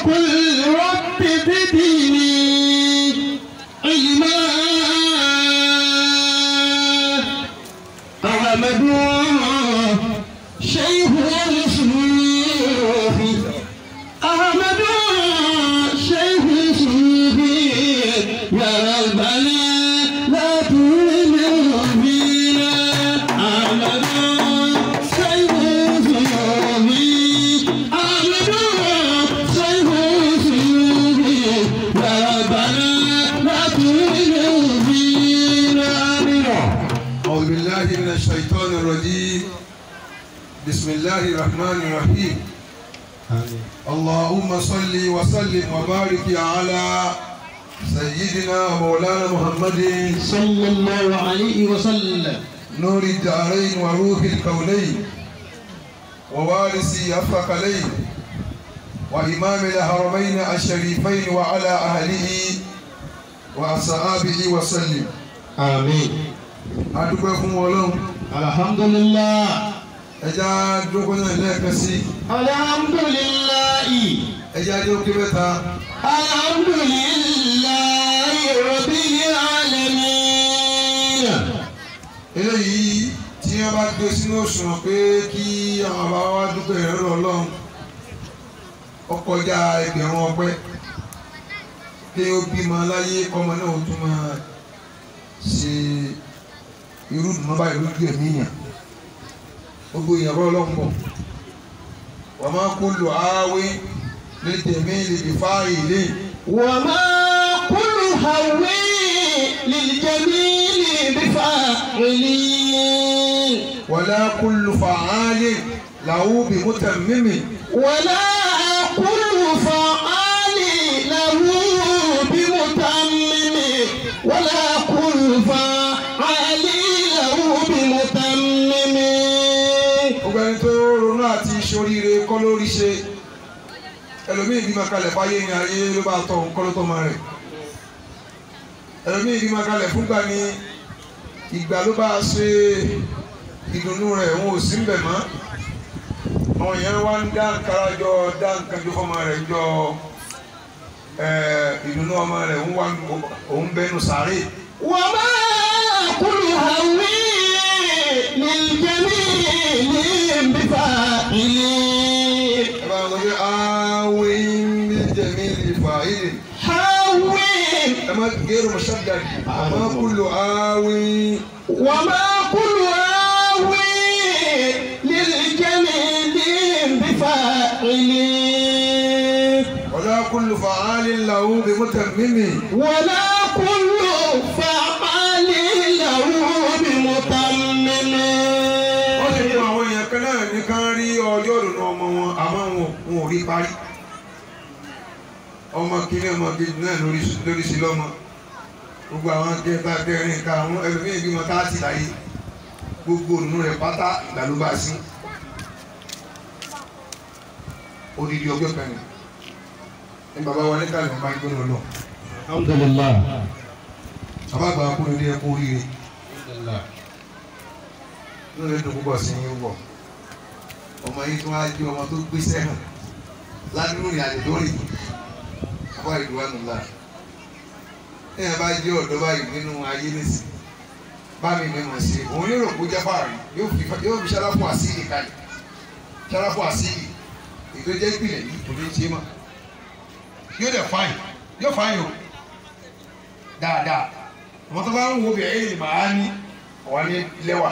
وقل رب زدني علما أحمد شيخ الصوفي أحمد شيخ الصوفي يا ربنا لا تؤمن بنا أحمد شيخ الصوفي أحمد شيخ الصوفي يا ربنا لا تؤمن بنا آمين أعوذ بالله من الشيطان الرجيم بسم الله الرحمن الرحيم اللهم صل وسلم وبارك على سيدنا مولانا محمد صلى الله عليه وسلم نور الدارين وروح الكونين ووارث الثقلين وإمام الحرمين الشريفين وعلى أهله وأصحابه وسلم آمين adúpẹ́ fún Ọlọ́run الحمد لله ẹja dúpẹ́ náà lẹ́ẹ̀kan sí الحمد لله ẹja dúpẹ́ mẹ́ta الحمد لله رب العالمين eléyìí tí wọ́n bá gbé sínú òṣùwọ̀n pé kí àwọn bàbá wa dúpẹ́ ìrẹ́rọ̀ Ọlọ́run ó kọjá ẹgbẹ̀rún ọpẹ́ pé ó bímọ láyé kọ́mọ náà ó tún máa ṣe irú ìdùnnú báyìí lójú ẹ̀mí yàn gbogbo èèyàn bọ́ Ọlọ́run bọ̀ wọ́n máa kó lò áwé lè tẹ̀mí lè fi fáàyè lé وما كل هوي للجميل بفاعلين wàlá kó lò fàáyé làwọn òbí mú tẹ̀ mímì. ولا كل فعال له بمتمم ولا كل فعال له بمتمم gbogbo ẹni tó ronú àti ṣoríire kọ́ lórí ṣe ẹlòmíì bímọ kalẹ̀ fáyé ní ayé ló bá tọ̀ nǹkan ló tọ́ ma rẹ̀ ẹlòmíì bímọ kalẹ̀ fúngbà ní ìgbà ló bá ṣe ìdùnnú rẹ̀ òun ò sí ń bẹ̀ mọ́ àwọn èèyàn wá ń dá nkàrà jọ dá nǹkan jọ fọmọ rẹ̀ jọ ìdùnnú ọmọ rẹ̀ òun wá òun bẹnu sàárè وما كل هوي للجميل بفاعلين ẹ bá wọn sọ pé àwìn bí jẹ̀mí ìfà ìdè. هوي أما غير مشدد أما كل آوي وما كل هوي للجميل بفاعلين ولا كل فعال له بمتمم ولا كل فعال له بمتمم wọ́n ti mú àwọn èèyàn kan náà ní kán rí ọjọ́ ìdùnnú ọmọ wọn àmọ́ wọn wọn ò rí parí ọmọ kìíní ọmọ kejì náà lórí lórí sí lọ́mọ gbogbo àwọn kẹta kẹrin ká àwọn ẹlòmíín bímọ táàtì láyé gbogbo òdùnnú rẹ̀ pátá ìgbà ló bá sí odidi ọjọ́ kan ní ní bàbá wa ní kálí máa ń gbóná lọ الحمد لله bàbá àgbà kúrò ní ẹkú oríire nínú rẹ̀ dùn púpọ̀ sí yín wọ̀ ọmọ yìí tí wọ́n á jẹ́ ọmọ tó gbé sẹ́hàn ládùúgbò rìn àjò tó rìn àbá ìlú wa nùlá ẹ̀yìn bá jẹ́ ọ̀dọ́ báyìí nínú ayé nísì bá mi mẹ́mọ̀ sí i òun yóò rò kó jẹ́ fáàrí yóò fi yóò fi ṣáláfù àsílì kalẹ̀ ṣáláfù àsílì ètò jẹ́ ìpìlẹ̀ yìí kò ní ṣe mọ́ yóò dẹ̀ fáyìn yóò fáyìn o dáadáa ọmọ tó bá ń wo bẹ̀rẹ̀ èyí màá ní ọ̀wá ní lẹ́wà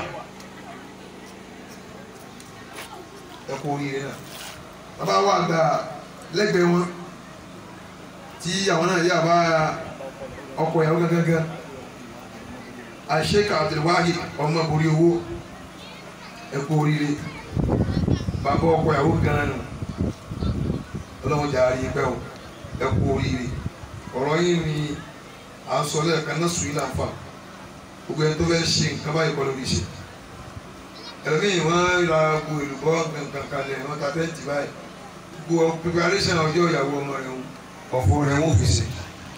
ẹ kú oríire náà bàbá wa gba lẹ́gbẹ̀ẹ́ wọn tí àwọn náà yà bá ọkọ ìyàwó gángan àṣekà Abdulwahid ọmọ borí owó ẹ kú oríire bàbá ọkọ ìyàwó gan nù ọlọ́run jà á rí pẹ́ o ẹ kú oríire ọ̀rọ̀ yìí ni à ń sọ lẹ́ẹ̀kan náà sùn yìí láǹfà gbogbo ẹni tó fẹ́ ṣe nǹkan báyìí kọ́ lórí ṣe ẹlòmíì wọ́n ra gbogbo èlùbọ́ nǹkan kalẹ̀ wọ́n ta tẹ́ǹtì báyìí gbogbo preparation ọjọ́ ìyàwó ọmọ rẹ̀ ń ọ̀fọ̀ rẹ̀ ń fi ṣe.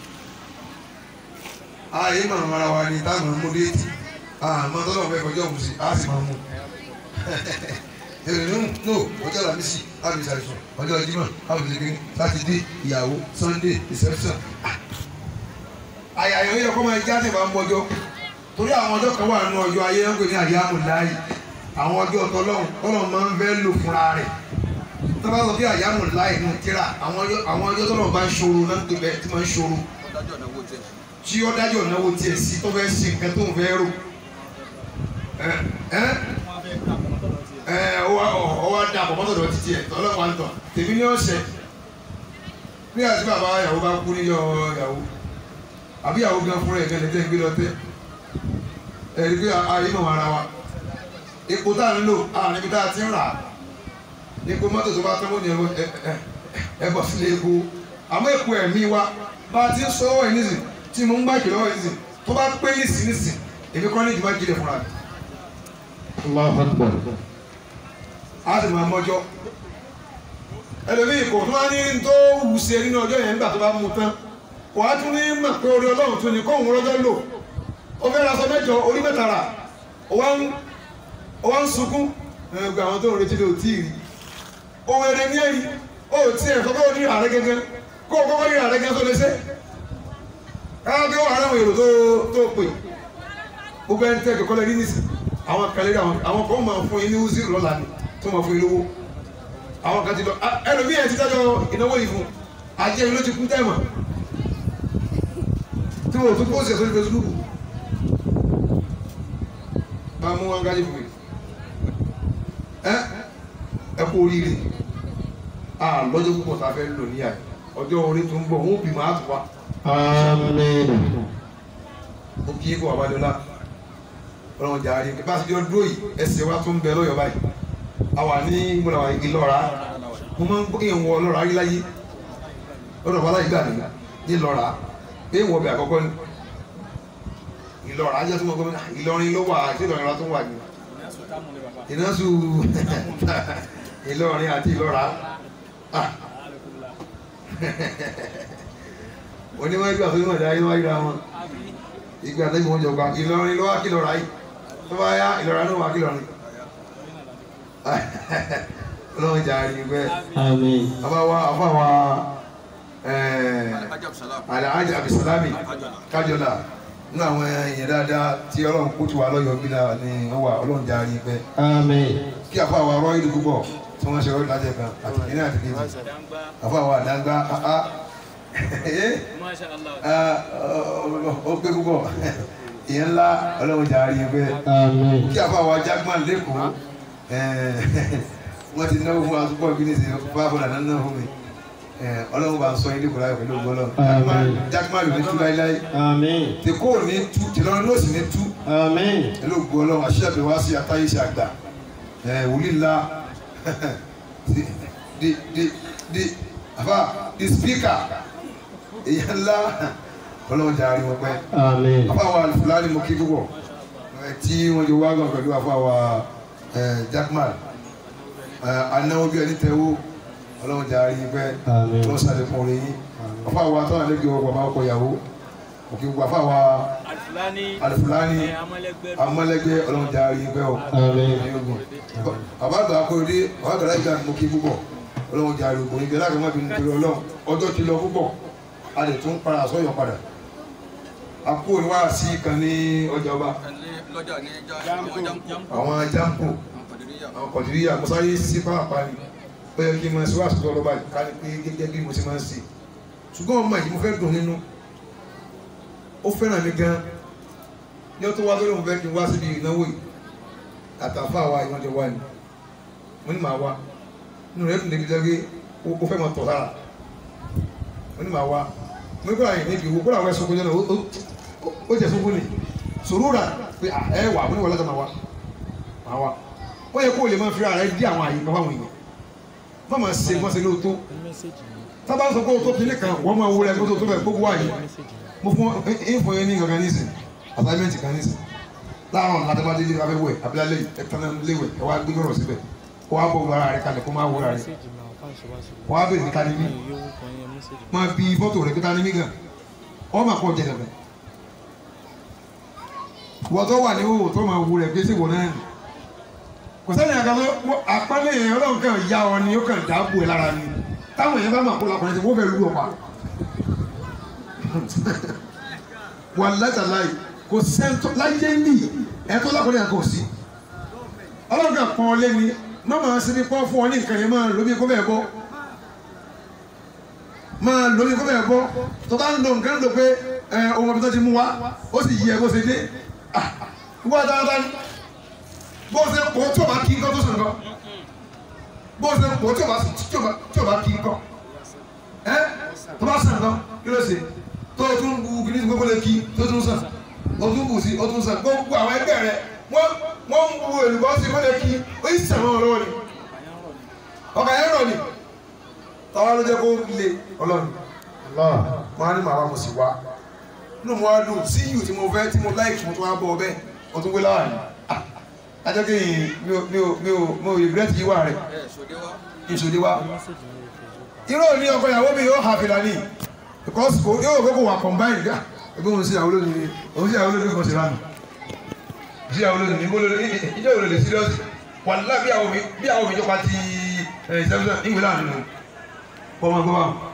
ààyè màmá ara wa ni táwọn mú déètì àmọ́ tọ́lọ̀ fẹ́ fọjọ́ òun sí á sì máa mú èrè ní no ọjọ́ àlàmísì àbí sàrìsùn ọjọ́ Jímọ̀ àbí lẹ́gbẹ̀ẹ́ sátidé ìyàwó sunday reception. àyàyàn yẹ kó máa jáde máa ń mọjọ́ torí àwọn ọjọ́ kan wà nínú ọjọ́ ayé ń pè ní àyàmù láàyè àwọn ọjọ́ tọlọ́hún tọlọ́hún máa ń fẹ́ lò fúnra rẹ̀ tó bá sọ pé àyàmù láàyè nù tíra àwọn ọjọ́ àwọn ọjọ́ tọlọ́hún bá ń ṣòro náà ń pè bẹ́ẹ̀ tí máa ń ṣòro tí ó dájọ́ náwó tiẹ̀ sí tó fẹ́ ṣe nǹkan tó ń fẹ́ rò ẹ ẹ ẹ ọwọ́ ọwọ́ dà bọ̀ mọ́tò lọ títí ẹ̀ tọ́lọ́ wa ń tọ̀ tèmi ní ọ̀sẹ̀ bí àti bàbá ìyàwó bá kú níjọ́ ìyàwó àbí ìyàwó gan fúnra ẹ̀ gan lẹ́tẹ̀ ń gbé lọ tẹ́ ẹ̀ rí pé ayé mọ̀ ara wa epo tá à ń lò àwọn ibi tá a ti ń rà epo mọ́tò tó bá tán mọ́ ni ẹ ẹ ẹ bọ̀ sílé epo àmọ́ epo ẹ̀mí wa bá a ti ń sọ ọ́ ẹ̀ nísìn tí mo ń gbà kìlọ̀ ẹ̀ nísìn tó bá pé nísìn nísìn èmi kọ́ ní ìjùmọ̀ jílẹ̀ fúnra mi Allahu Akbar. a sì máa mọ́jọ́ ẹlòmíì kò tún wá ní tó wù sí nínú ọjọ́ yẹn nígbà tó bá mú tán kò wá tún ní mọ̀ pé orí ọlọ́run tún ní kóhùn rọ́jọ́ lò ó fẹ́ ra aṣọ mẹ́jọ orí mẹ́ta rà ó wá ń ó wá ń sunkún ẹgbẹ́ àwọn tó ń retí lè ò tí ì rí òun èrè ní ẹ̀yìn ó tí ẹ̀ kọ́kọ́ ní ààrẹ gẹ́gẹ́ kó o kọ́kọ́ ní ààrẹ gẹ́gẹ́ tó lè ṣe káwọn kí wọ́n àwọn èrò tó tó pè gbogbo ẹni tẹ́ kẹ́kọ́ lẹ́ni nísì àwọn kan lérí àwọn àwọn kan máa fún yín ní wúzí lọ́la ni tó máa fún yín lówó àwọn kan ti lọ ẹlòmíì ẹ̀ ti dájọ́ ìnáwó yìí fún ajé ló ti kú tẹ́mọ̀ tí wọ́n tún pósì ẹ̀ sórí Facebook máa mú wọn gájí fún mi ẹ ẹ kú oríire a lọ́jọ́ púpọ̀ tá a fẹ́ lò níyà ọjọ́ orí tó ń bọ̀ wọ́n bí màá tù wá Àmín. ó kí kó àbádọ́lá ọlọ́run jà rí bá a ti jọ dúró yìí ẹsẹ̀ wa tó ń bẹ lọ́yọ̀ báyìí a wà ní gbọ́dọ̀ wà Ìlọ́ra mo máa ń gbọ́ èèyàn wọ ọlọ́ra rí láyé lọ́dọ̀ wà láyé gbà mí ní Ìlọ́ra pé ìwọ bẹ̀ àkọ́kọ́ ni Ìlọ́ra ajá tó mọ̀ gómìnà Ìlọrin ló wà àti Ìlọrin wa tó wà ní ìnáṣu Ìlọrin àti Ìlọ́ra ah oníwájú àtúntò ìdá yín wáyé ra wọn ìgbà tẹ́lẹ̀ wọn jọba Ìlọrin ló wá kí lọ́ra yìí tó bá yá Ìlọrin ló wá kí lọ́rin ọlọ́run jà rí pẹ́ Àmín. àbáwá àbáwá alhaji abisalami kájọlá nínú àwọn èèyàn dáadáa tí ọlọ́run kó tu wà lọ́yọ̀ọ́ bí náà ni wọ́n wà ọlọ́run jà rí pẹ́ Àmín. kí àbáwá rọ́ ìlú púpọ̀ tí wọ́n ṣe rọ́ ìdájẹ́ kan àti kìíní àti kejì àbáwá àdáńgbá áá Masha Allah. ó pé púpọ̀ ìyẹn ńlá ọlọ́run jà rí pẹ́ Àmín. kí àbáwá jágbọ́n lẹ́kọ̀ọ́ wọ́n ti náwó fún àtúbọ̀ bí ní sè bá bọ̀dà náà náà fún mi ọlọ́run bá ń sọ ilé ìkọlá pẹ̀lú ògbọ́lọ́ Àmín. jágbọ́n ló ní tú láíláí Àmín. tí kò ní tú tìlọrin ló sì ní tú Àmín. pẹ̀lú ògbọ́lọ́ àṣìṣàbí wá sí atáyé ṣe àgbà wòlí ńlá di di di di àbá di spíkà èyàn ńlá ọlọ́run jà rí wọn pẹ́ Àmín. àfáwà fúlàní mo kí púpọ̀ ẹ, tí wọ́n jọ wágàn pẹ̀lú àfáwà jackman anáwó bí ẹni tẹ́wó ọlọ́run jà rí pẹ́ Àmín. wọ́n sàlékún orin yín àfáwà tọ́nà lẹ́gbẹ̀ẹ́ ọkọ̀ bàbá ọkọ̀ ìyàwó òkè gbogbo àfáwà Alfulani. alifulani ẹ, amọ̀lẹ́gbẹ́. amọ́lẹ́gbẹ́ ọlọ́run jà rí pẹ́ o Àmín. bàbá àgbà akọ̀rẹ́dé bàbá àgbà láìpẹ́ àti mo kí púpọ̀ ọlọ́run jà rí ògbóni bẹ́ẹ̀ láti má bí nítorí ọlọ́run ọjọ́ ti lọ púpọ̀ a lè tún para sọ́yọ̀ padà a kú òní wá sí kan ní ọjà ọba lọ́jà ní Jampo. jampo àwọn jampo kọ̀dìríyà àwọn kọ̀dìríyà mo sáré sí pàápàá ni bẹ́ẹ̀ kí n máa ṣe wá àṣìṣe ọlọ́ba ká ní pé gẹ́gẹ́ bí mo ṣe máa ń ṣe ṣùgbọ́n ọmọ yìí mo fẹ́ dùn nínú ó fẹ́ràn mi gan ní ó tó wá lórí mo fẹ́ kí n wá síbi ìnáwó yìí àtàfà wa ìwọ́n jọ wá ni mo ní màá wá nínú rẹ̀ dùn débi lẹ́gbẹ́ ó fẹ́ máa tọ̀ sára mo ní màá wá mo ní kó àyè níbi ìwò kó àwọn ẹ̀sùn kó jẹ́ náà ó- ó- ó jẹ́ sókún ni sòrò rà pé à, ẹ wà mo ní wọlé tó máa wá máa wá ó yẹ kó o lè máa fi ara rẹ dí àwọn àyè kan fáwọn èèyàn má máa ṣe mọ́ sí lóòótọ́ tábà sọ pé o tó kíní kan wọ́n máa wúrẹ́ kó tó tó bẹ̀ gbogbo àyè mo fún ẹ fún yẹn ní nǹkan nísìn assignment kan nísìn láàárọ̀ ládàbàdé lè fẹ́ wẹ̀ abilálẹ̀ ẹ̀tàn léwẹ̀ ẹ wá gbé lọ́rọ̀ síbẹ̀ kó wá bọ̀ wọ ara rẹ kalẹ̀ kó má wọ ara rẹ kó wá bẹ̀rẹ̀ níta ní mí máa bí fọ́tò rẹ kíta ní mí gan ọ máa kọ́ jẹ dẹ̀bẹ̀ wọ́n tó wà ní òwò tó máa wú rẹ̀ pé síwò náà nì kò sẹ́ni àga ló àpálẹ Ọlọ́run kan ya ọ ni ó kàn dáàbò ẹ lára ni táwọn èèyàn bá máa kó lakùnrin tí wọ́n fẹ́ lù ọ pa wà látàláì kò sẹ́ńtọ́ láyé ní ẹ̀tọ́ lákùnrin yẹn kò sí Ọlọ́run kan pọ́n ọ lé ní mọ́mọ́ sí ní pọ́n fún ọ ní nǹkan yẹn máa lóbi kó bẹ́ẹ̀ bọ́ máa lóbi kó bẹ́ẹ̀ bọ́ tó bá ń lo nǹkan lò pé ẹ ohun ọbẹ̀ tó ti mú wa ó sì yí ẹ bó ṣe dé ah wọ́n dáadáa ní bó ṣe pọ̀ tí o bá kí nǹkan tó sàn kan bó ṣe pọ̀ tí o bá tí o bá tí o bá kí nǹkan ẹ tó bá sàn kan kí ló ṣe tó o tún bu kí ní gbogbo lè kí tó tún sàn o tún bù sí o tún sàn gbogbo àwọn ẹgbẹ́ rẹ wọ́n wọ́n ń bu èlùbọ́ sí kọ́lé kí ó yí sàn wọn lọ́wọ́ ni ọkà yẹn rọ̀ ni táwa ló jẹ́ kó le ọlọ́run Allah. wọn á ní màá wá mo sì wá inú mo wá dùn sí yìí tí mo fẹ́ tí mo láìkì mo tún wá bọ̀ ọ bẹ́ẹ̀ o tún gbé láwà ní ajọ́ kí mi ò mi ò mi ò mi ò regret yìí wà rẹ̀ ìṣòdì wa irú òní ọkọ ìyàwó mi yóò hà fìlà ní because kò yóò gbé kò wà combine gá ebi òun sí ìyàwó lónìí òun sí ìyàwó lónìí kò sí lánàá sí ìyàwó lónìí mo lónìí ìjọ òun lè serious wàlúwà bí àwọn mi bí àwọn mi jọpa ti ẹ̀ ṣẹ́fúnṣẹ́ ìwé láàrin nù kọ́ ọmọ gbọ́ báwọn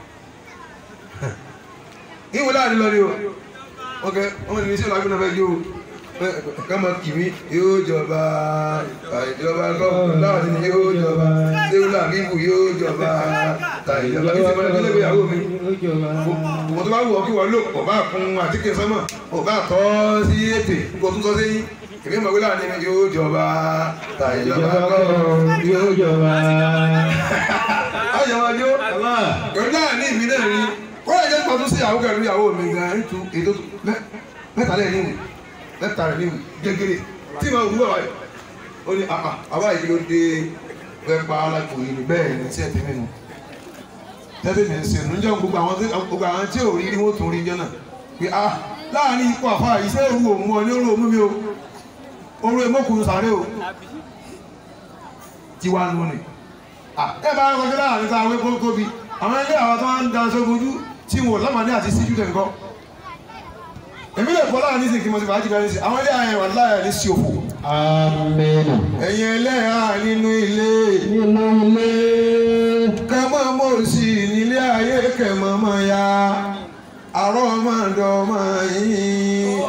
ìwé láàrin lọ ni o ok ọmọ ìrìn sí ìlú agbóná fẹ́ jó o kama kìmí yóò jọba ìjọba gọ́ọ̀mù láàrin ni yóò jọba déwúlà bíbù yóò jọba ta ìjọba kí sèmọ́lẹ́ tó lébi ìyàwó mi mo tó bá wù ọ́ kí wọ́n lò kò bá kun àtíkè sọ́mọ̀ kò bá tọ́ sí ètè kò tún tọ́ sẹ́yìn èmi mọ̀ wí láàrin ni yóò jọba ta ìjọba gọ́ọ̀mù yóò jọba. ayọ̀ wájú pẹ̀lú láàrin ìmí náà ni kọ́lá jẹ́ pàtó sí ìyàwó pẹ̀lú ìyàwó mi gan ètò ètò mẹ́ta lẹ́yìn níwò mẹ́ta rẹ̀ níwò gẹ́gẹ́rẹ́ tí mo wúwo wáyé ó ní àpá àbá yìí ló dé fẹ́ pa alákòóyè ni bẹ́ẹ̀ ni tí ẹ ti mímu tẹ́tẹ́ mi ń ṣe nù níjọ́ gbogbo àwọn tí gbogbo àwọn tí ò rí rí wọ́n tún rí jọ́nà pé a láàrin ikú àfa iṣẹ́ òru òun ọ ní òru òun mi o òru èmọ́kùnrin sàré o tiwa nù ni ẹ máa ń kọjá láàrin tá a wé kó tóbi àwọn ilé àwọn tó ń da aṣọ bojú tí wọn ò lámàdé àti síjú tẹ̀ nǹkan èmi lè bọ́ láàrin nísìnyí kí mo ti fàájì bẹ́ẹ̀ nísìnyí àwọn ilé àyẹ̀wò aláya ní sí òfò Amina. ẹ̀yin ẹlẹ́yà nínú ilé Nínú ilé. kẹ́mọ́ mọ́ sí nílé ayé kẹ́mọ́ mọ́ ya àrọ́ máa dọ́mọ yín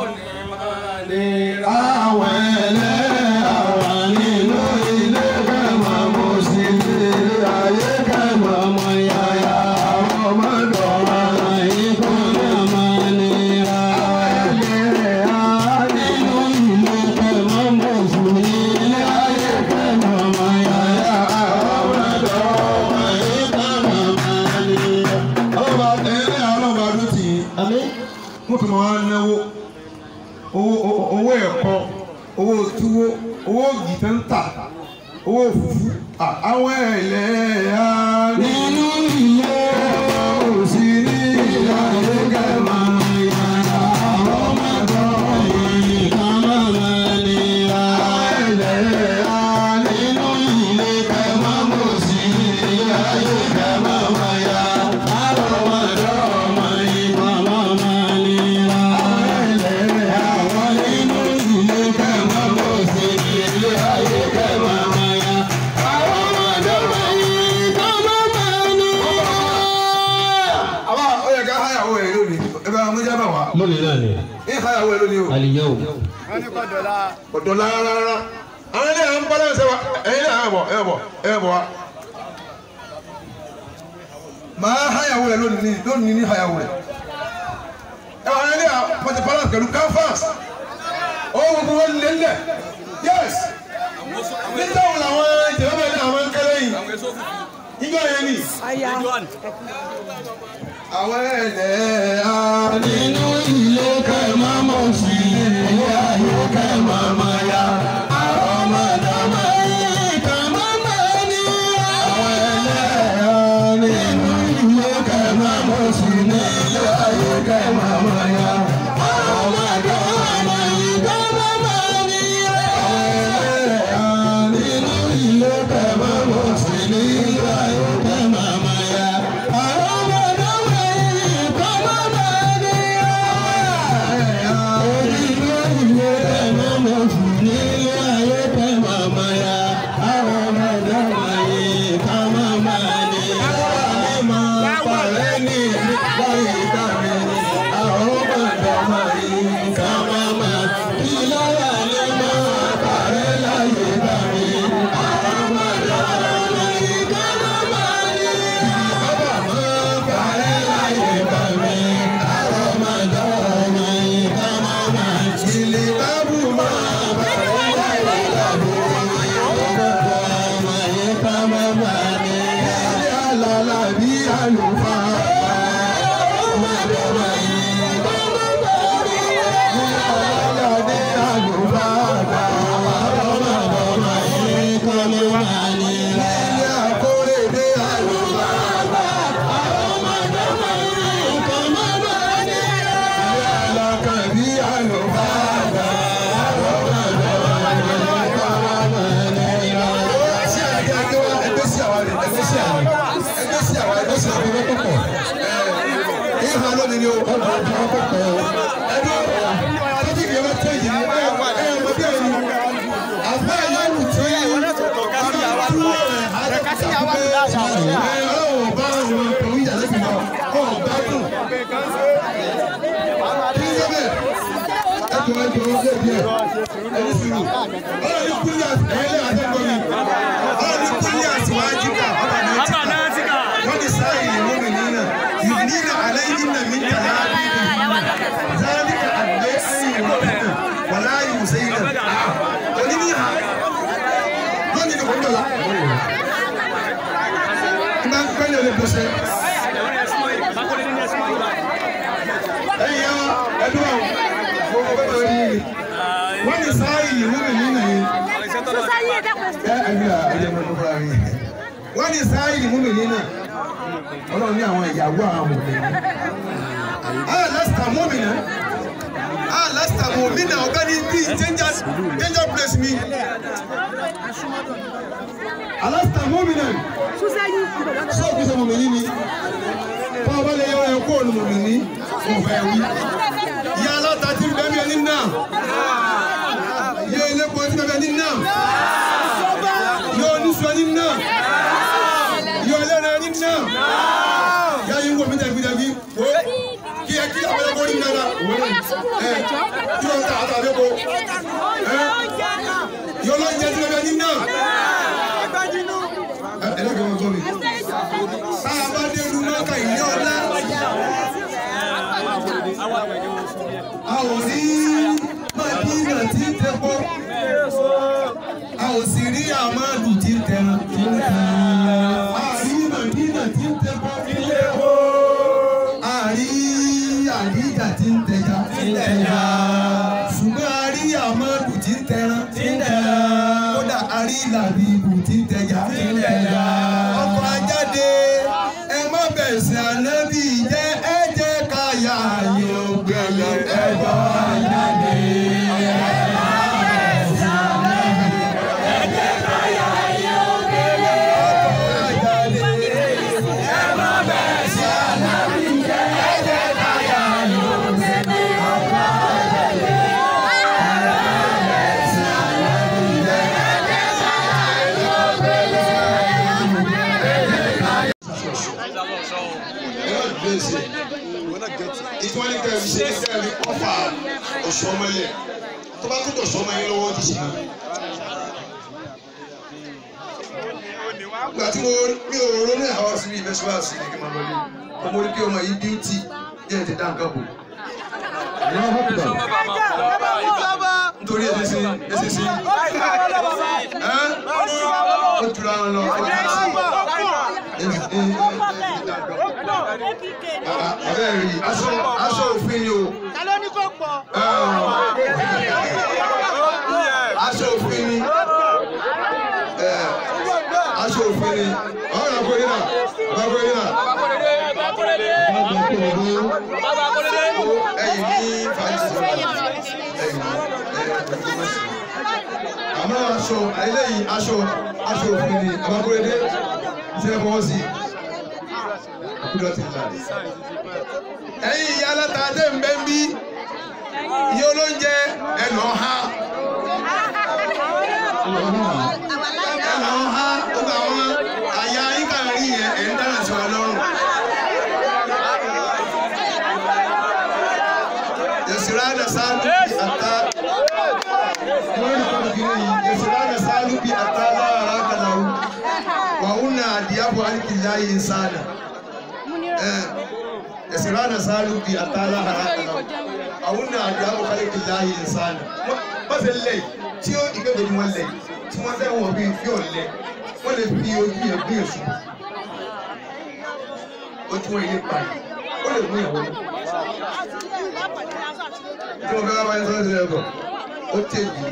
àwọn ẹlẹ́yà wà nínú ilé kẹ́mọ́ mọ́ sí nílé ayé kẹ́mọ́ mọ́ ya àrọ́ máa dọ́mọ yín kọ́mọ́ mọ́ nira. ẹlẹ́yà nínú ilé kẹ́mọ́ mọ́ sí nílé ayé kẹ́mọ́ mọ́ ya àrọ́ máa dọ́mọ yín kọ́mọ́ mọ́ nira. ọlọ́ba ẹlẹ́yà ọlọ́ba ló ti Àmín. wọ́n fi máa ń náwó owó owó ẹ̀kọ́ owó túwó owó gìtẹ́ńtà owó fùfú à- àwọn ẹlẹ́yà nínú ilé òsì ní ìyáyé kẹmà ìyára ọmọdé ìkàmà mẹ́nira ẹlẹ́yà nínú ilé kẹmà òsì ní ìyáyé kẹmà mẹ́ya ọmọdé ọmọ ìkàmà mẹ́nira ẹlẹ́yà nínú ilé kẹmà òsì ní ìyáyé kẹmà mẹ́ya ọmọdé ọmọ ìkàmà mẹ́nira. àbá ó yẹ ká háyàwó ẹ lónìí ẹ bá mú jábà wá Lónìí náà ni. ẹ háyàwó ẹ lónìí o Àlìyáwó. ọ̀dọ̀ rárá àwọn ilé àwọn balance wa ẹ̀yin náà ẹ̀ bọ̀ ẹ̀ bọ̀ ẹ̀ bọ̀ wa. màá háyàwó ẹ lónìí lónìí ní háyàwó ẹ ẹ wà ilé àwọn pọtẹ balance pẹ̀lú canvas ó gbogbo wọn lé lẹ̀ yes nígbà wo làwọn ìjọba bẹ́ẹ̀ ní àwọn kẹlẹ́ yìí nígbà yẹn ni àwọn ẹ̀lẹ́ á nínú ilé kẹ́mọ́ mọ̀ sí ilé ayé kẹ́mọ́ mọ̀ ya àwọn ọmọdé yìí kẹ́mọ́ mọ̀ ní. àwọn ẹ̀lẹ́ á nínú ilé kẹ́mọ́ mọ̀ sí ilé ayé kẹ́mọ́ mọ̀ ya àwọn ọmọdé yìí kẹ́mọ́ mọ̀ ní. àwọn ẹ̀lẹ́ á nínú ilé kẹ́mọ́ mọ̀ sí ilé ayé kẹ́mọ́ mọ̀ ya àwọn ọmọdé yìí kẹ́mọ́ mọ̀ ní. àlùfáà. Ọmọdọ́mọ yìí aládé àlùfáà. Ọmọdọ́mọ yìí kọ́lé máa ní rẹ̀. Ilé àkórèdé àlùfáà. Ọmọdọ́mọ yìí kọ́lé máa ní rẹ̀. Ilé alákàbí àlùfáà. ìhà lónìí ni o. ọ̀dọ̀ ọ̀dọ̀ ọ̀dọ̀ kọ̀ ọ́. ẹ̀dọ́ tọ́jú ìgbẹ́ bá tẹ̀ yìí ẹ̀ ẹ̀ ọmọ bí ẹ̀yìn. àbá ìyáwó tí ọlọ́wọ́ bá wọn kò ń yà lẹ́bi náà kọ́ ọ̀gá dùn. kí ló dé ẹ̀kọ́ ẹ̀kọ́ ọ̀gá díẹ̀ ẹ̀yìn sùúrù. ọlọ́ni kúlẹ̀ ẹ̀yẹ́lẹ́ àtẹ́kọ̀ọ́ mi. ọlọ́ni kúlẹ̀ àtiwájú ká ọ̀bà náà ti ká. wọ́n ti sáyé ìwé mi nínú. يبنين عليهن من جلابيبهن ذلك أدنى أن يعرفن ولا يؤذين ولنها lónìí ni kò ń dọ̀la. N bá ń pẹ́ lè bọ̀sẹ̀. Ẹyin yẹn ẹdun àwọn gbogbo bẹ́ẹ̀ lórí yìí. Wọ́n ní sáyì ìlú mi nínú yìí. Ẹ ẹbí à ẹjẹ mọ́ tó fúra mi. Wọ́n ní sáyì ìlú mi nínú. Ọlọ́run ní àwọn ìyàwó àwọn ọmọbìnrin. Ah, lásìkò mọ́mìnà. Ah, lásìkò mọ́mìnà ọ̀gá ní bí danger danger place mi. Alásìkò mọ́mìnà. Ṣé o kì í ṣe mọ̀mìnì ni? Fún ọba lè yọ ẹ̀kọ́ ònù mọ̀mìnì. Mo fẹ́ wí. Ìyá aláta ti ń bẹ́ẹ̀ mi ẹni náà. Ìyá elépo ti bẹ́ẹ̀ mi ẹni náà. Ìyá oníṣu ẹni náà. Ìyá ẹlẹ́rìn ẹni náà. Ìyá yìí ń wò mí dàgbìdàgbì. Wo kí ẹ kí àwọn ọmọ orí mi dára. Ẹ kí wọ́n ta àtàwọn ẹ̀kọ́. Ìyá ọlọ́yin ẹni bẹ́ẹ̀ mi ẹni náà. Ẹ ẹ lọ́kẹ́ wọn gbọ́ mi. Bá a bá dé lu mọ́kà ìní ọ̀la. A ò rí Màdínà tí ń tẹ́kọ́. A ò sì rí Àmàlù tí ń tẹran. A rí Màdínà tí ń tẹ́kọ́. A rí Àdíjà tí ń tẹja. Ṣùgbọ́n a rí Àmàlù tí ń tẹran. Kódà a rí Làbíbù tí ń tẹja. Ọkọ̀ ajáde ẹ má bẹ̀sẹ̀ ànábì jẹ́ ẹ jẹ́ ká yà àyè ògbẹ̀yẹ ẹ bá ajáde. ìtúwọ́n ní kẹ́rin ṣe ní kẹ́rin ọ̀fà ọ̀ṣọ́mọlẹ̀ tó bá tó tọ̀ṣọ́mọ yín lọ́wọ́ ti ṣe. Ìgbà tí mo mi ò ronú àwọn sí ibẹ̀ ṣe wá sí ní kí n máa lọ lé. Ọmọ orí kí ọmọ yìí bíútì díẹ̀ ti dá nǹkan bò. Nítorí ẹsẹ̀ sí ẹsẹ̀ sí. Ẹ́ ó jura wọn lọ. Ọ̀rẹ́ rí aṣọ aṣọ òfin ni o. Ta ló ní kó pọ̀? aṣọ òfin ni ẹ aṣọ òfin ni ọ̀rọ̀ àpò yìí náà ọ̀rọ̀ àpò yìí náà ẹ̀yìn ní fàájì ẹ̀yìn àmọ́ aṣọ eléyìí aṣọ aṣọ òfin ni àbákúrédé ṣe fọwọ́ sí kúlọ̀ ti là ẹ̀yìn ìyá aláta dé ń bẹ́ ń bí iye olóúnjẹ ẹ̀ lọ́ọ́ ha ẹ̀lọ́ ha gbogbo àwọn àyà yíká rí yẹn ẹ̀ ń dáná sí wa lọ́rùn. Yẹ̀sìránà sálú bí àtà. Wọ́n ní kọ́ni kiri yìí. Yẹ̀sìránà sálú bí àtà lára kàláwù. Wàhùn náà àdìyàbọ̀ àlìkìlá yìí ń sáàdà. Yẹ̀sìránà sálú bí àtà lára kàláwù. Wàhùn náà àdìyàbọ̀ àlìkìlá yìí ń sáàdà. Wọ́n ti lẹ̀ tí ó ìgbẹ́jọ́ ni wọ́n lẹ̀ tí wọ́n fẹ́ wọ̀ bí fi ọ̀lẹ̀ wọ́n lè fi ojú yẹn bí èso. ojúmọ́ ilé pa ó lè mú ìyàwó náà. tí mo fẹ́ bá báyìí sọ́dọ̀ sílẹ̀ bọ̀ ó tèjì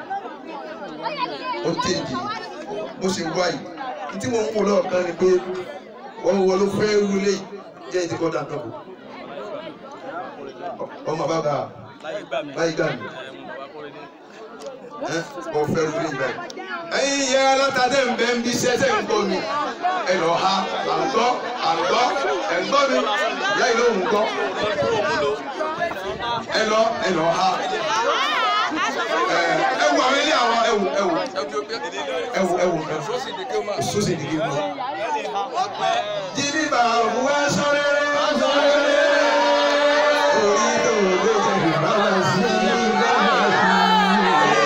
ó tèjì mo sì ń wá yìí ní tí mo ń wò lọ́ọ̀kan ni pé wọ́n wọ́n ló fẹ́ rúlé jẹ́ ìdí kọ́dà kan kù ọmọ bàbá báyìí gbà mí ẹ mo fẹ́ rúlé yìí báyìí. ẹ̀yin yẹ alátàdé ń bẹ ń bí sẹ́sẹ̀ ń gbọ́ mi ẹ lọ ha à ń gbọ́ à ń gbọ́ ẹ̀ ń gbọ́ mi ìyá ìlú òun gbọ́ ẹ lọ ẹ lọ ha ẹ wù àwọn ilé àwọn ẹ wù ẹ wù ẹ wù ẹ wù ẹ wù sosi digi mu. Jìbì bá wá sọ́rẹ́ sọ́rẹ́ orí tó ló jẹ́ ìbára sí ìbára sí.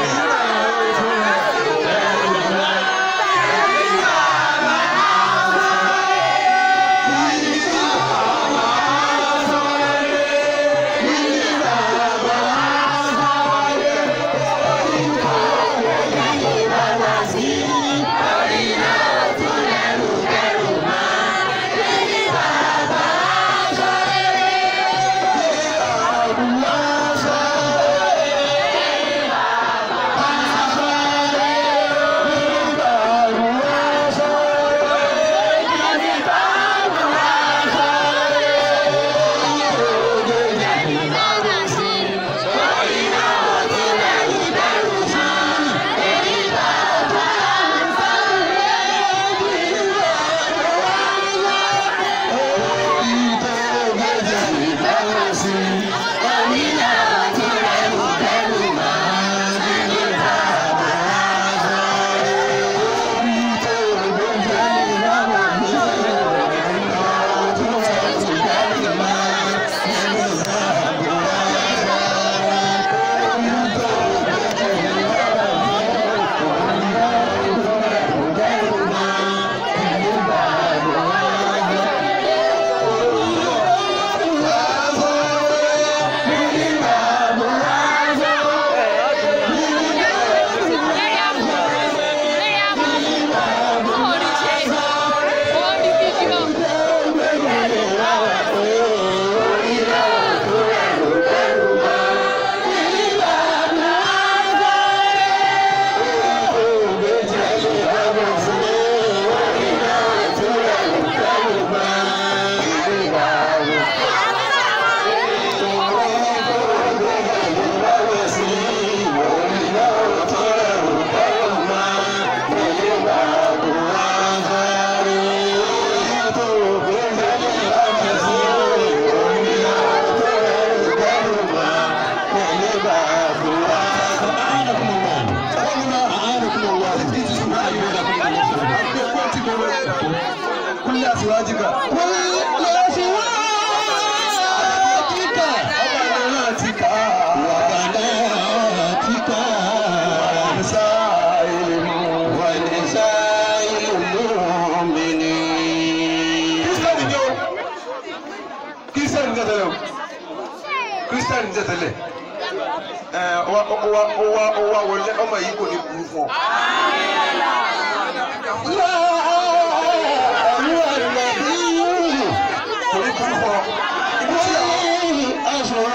Kúnlẹ̀ àtiwájúkà. Kúnlẹ̀ àtiwájúkà. Ọba náà ti kà á. Ọba náà ti kà á. Wàlísà ìlú. Wàlísà ìlú mi ni. Kírísítẹ́nì ni o. Kírísítẹ́nì ni tẹ́lẹ̀ o. Kírísítẹ́nì ni tẹ́lẹ̀. Ẹ ọwa ọwa ọwa ọwa wọlé ọmọ yìí kò ní burú fún ọ. Torí burú fún ọ. Ibi tí àwọn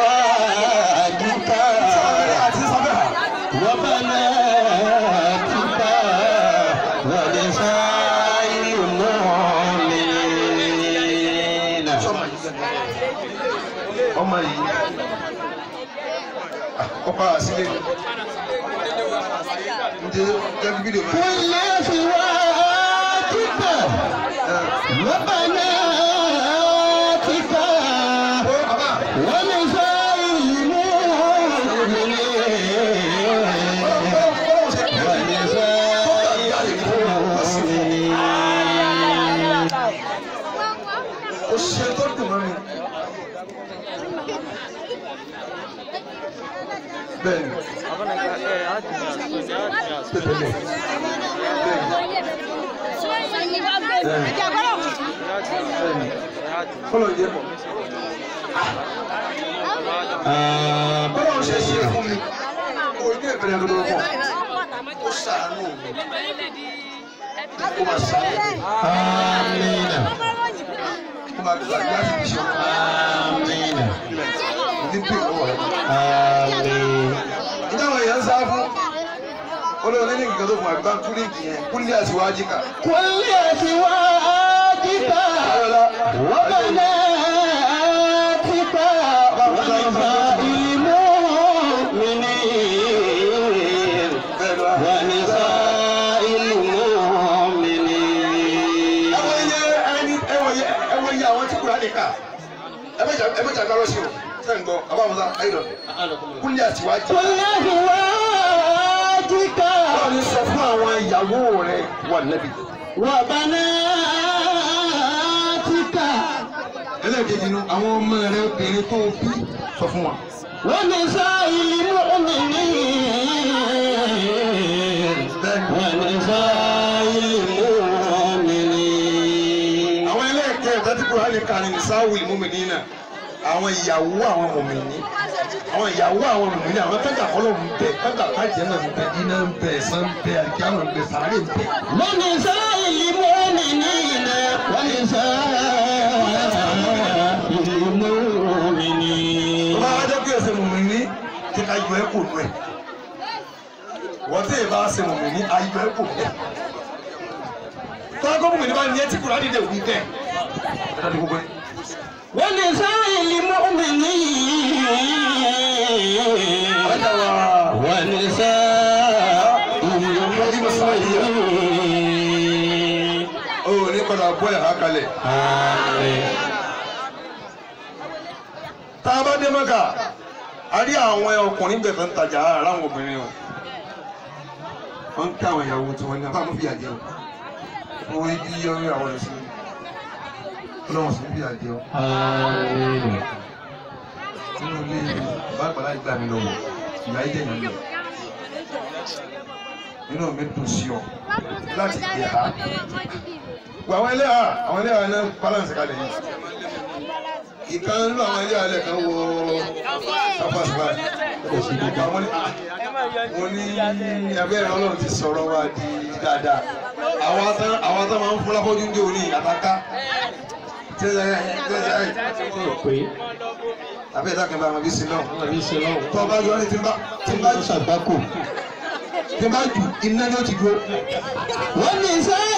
àti sábẹ́ hà. Sọ́mọ yìí gẹ́gẹ́. Ọmọ yìí. Ọkọ àsílẹ̀ ni. Ǹjẹ́ jẹ́ fídíò máa. Ó ṣe tó dùn mọ́ mi. Bẹ́ẹ̀ni, tètèlè. Bẹ́ẹ̀ni, kọ́lọ̀ yẹ mọ̀. Bọ́lá ń ṣe ṣe fún mi. Ojú ìbẹ̀rẹ̀ ló lọ́wọ́. Ó ṣàánú mi. Ó máa ṣàánú mi. Ó máa bá gbà láti fi ṣe Amina. ní pè lọ́wọ́ rẹ̀. Amin. ìdáhùn èèyàn ń sá fún olóòní ní nǹkan tó fún àgbà kúlíǹkì yẹn kúlíǹkì àti wájíkà. كل أزواجك ayọ̀lá وبناتك ونساء المؤمنين bẹ́ẹ̀ lọ. ونساء المؤمنين ẹwọ iye ẹni ẹwọ iye ẹwọ iye àwọn tí kúrò àdìkà ẹmẹjà ẹmẹjà gbárò sí o ṣe ń gbọ́ abáwọsá ayọ̀lọ kúlíǹkì àti wájíkà. كل أزواجك báwo ni sọ fún àwọn ìyàwó rẹ wà nẹ́bí. وبناتك ẹlẹ́ẹ̀kejì nu àwọn ọmọ rẹ obìnrin tó bí sọ fún wa. ونساء المؤمنين ونساء المؤمنين àwọn ẹlẹ́ẹ̀kẹ́ ìdájú kúrò àdìkà ni nìsáwù ìmúmìnì náà àwọn ìyàwó àwọn mòmìnì àwọn ìyàwó àwọn mòmìnì àwọn tẹ́gà kọ́lọ̀ ń bẹ tẹ́gà kájẹ́ náà ń bẹ iná ń bẹ ẹ̀sán ń bẹ àdìkíyàmọ̀ ń bẹ sàárè ń bẹ. ونساء المؤمنين ونساء المؤمنين tó bá wá jẹ́ pé ẹsẹ̀ mòmìnì tí ká yọ ẹ́ kò nù ẹ̀ wọ́n tẹ̀ bá ṣe mòmìnì ayọ ẹ́ kò bẹ̀. tọ́lá mòmìnì bá ní ẹ́ tí kúrò àdìdẹ òní tẹ̀ ẹ̀ dájú gbogbo ẹ̀. ونساء المؤمنين ọjà wa ونساء المؤمنين ó ní padà bọ́ ẹ̀ há kalẹ̀. آمين tá a bá dé mọ́kà a rí àwọn ọkùnrin bẹ̀ tó ń tajà ara àwọn obìnrin o wọ́n ń ká àwọn ìyàwó tí wọ́n ní abáàmú fìyà jẹ o wọ́n rí bí ọrí àwọn ẹ̀sìn ọlọ́run sì ń fìyà jẹ o آمين nínú ilé bá àgbàlá ìgbà mi lọ́wọ́ ìyá ìjẹ́ ìyá mi nínú mi dùn sí ọ láti gbé ha gbogbo àwọn ẹlẹ́yà àwọn ẹlẹ́yà náà balance kalẹ̀ yìí ìkan nínú àwọn ẹlẹ́yà lẹ̀ kan wọ sáfàsífà àwọn ní mo ní abẹ́rẹ́ ọlọ́run ti sọ̀rọ̀ wa di dáadáa àwọn atán àwọn atán máa ń fún lápọ́jú ní òní àtàká tẹ́lẹ̀ tẹ́lẹ̀ Pé abẹ́rẹ́ dákẹ́ bá wọn bí sí náà wọ́n rí ṣe lọ́wọ́. tọ́ bá yọ ní tí n bá tí n bá jù Ṣàgbákò. tí n bá jù iná ni ó ti dúró. ونساء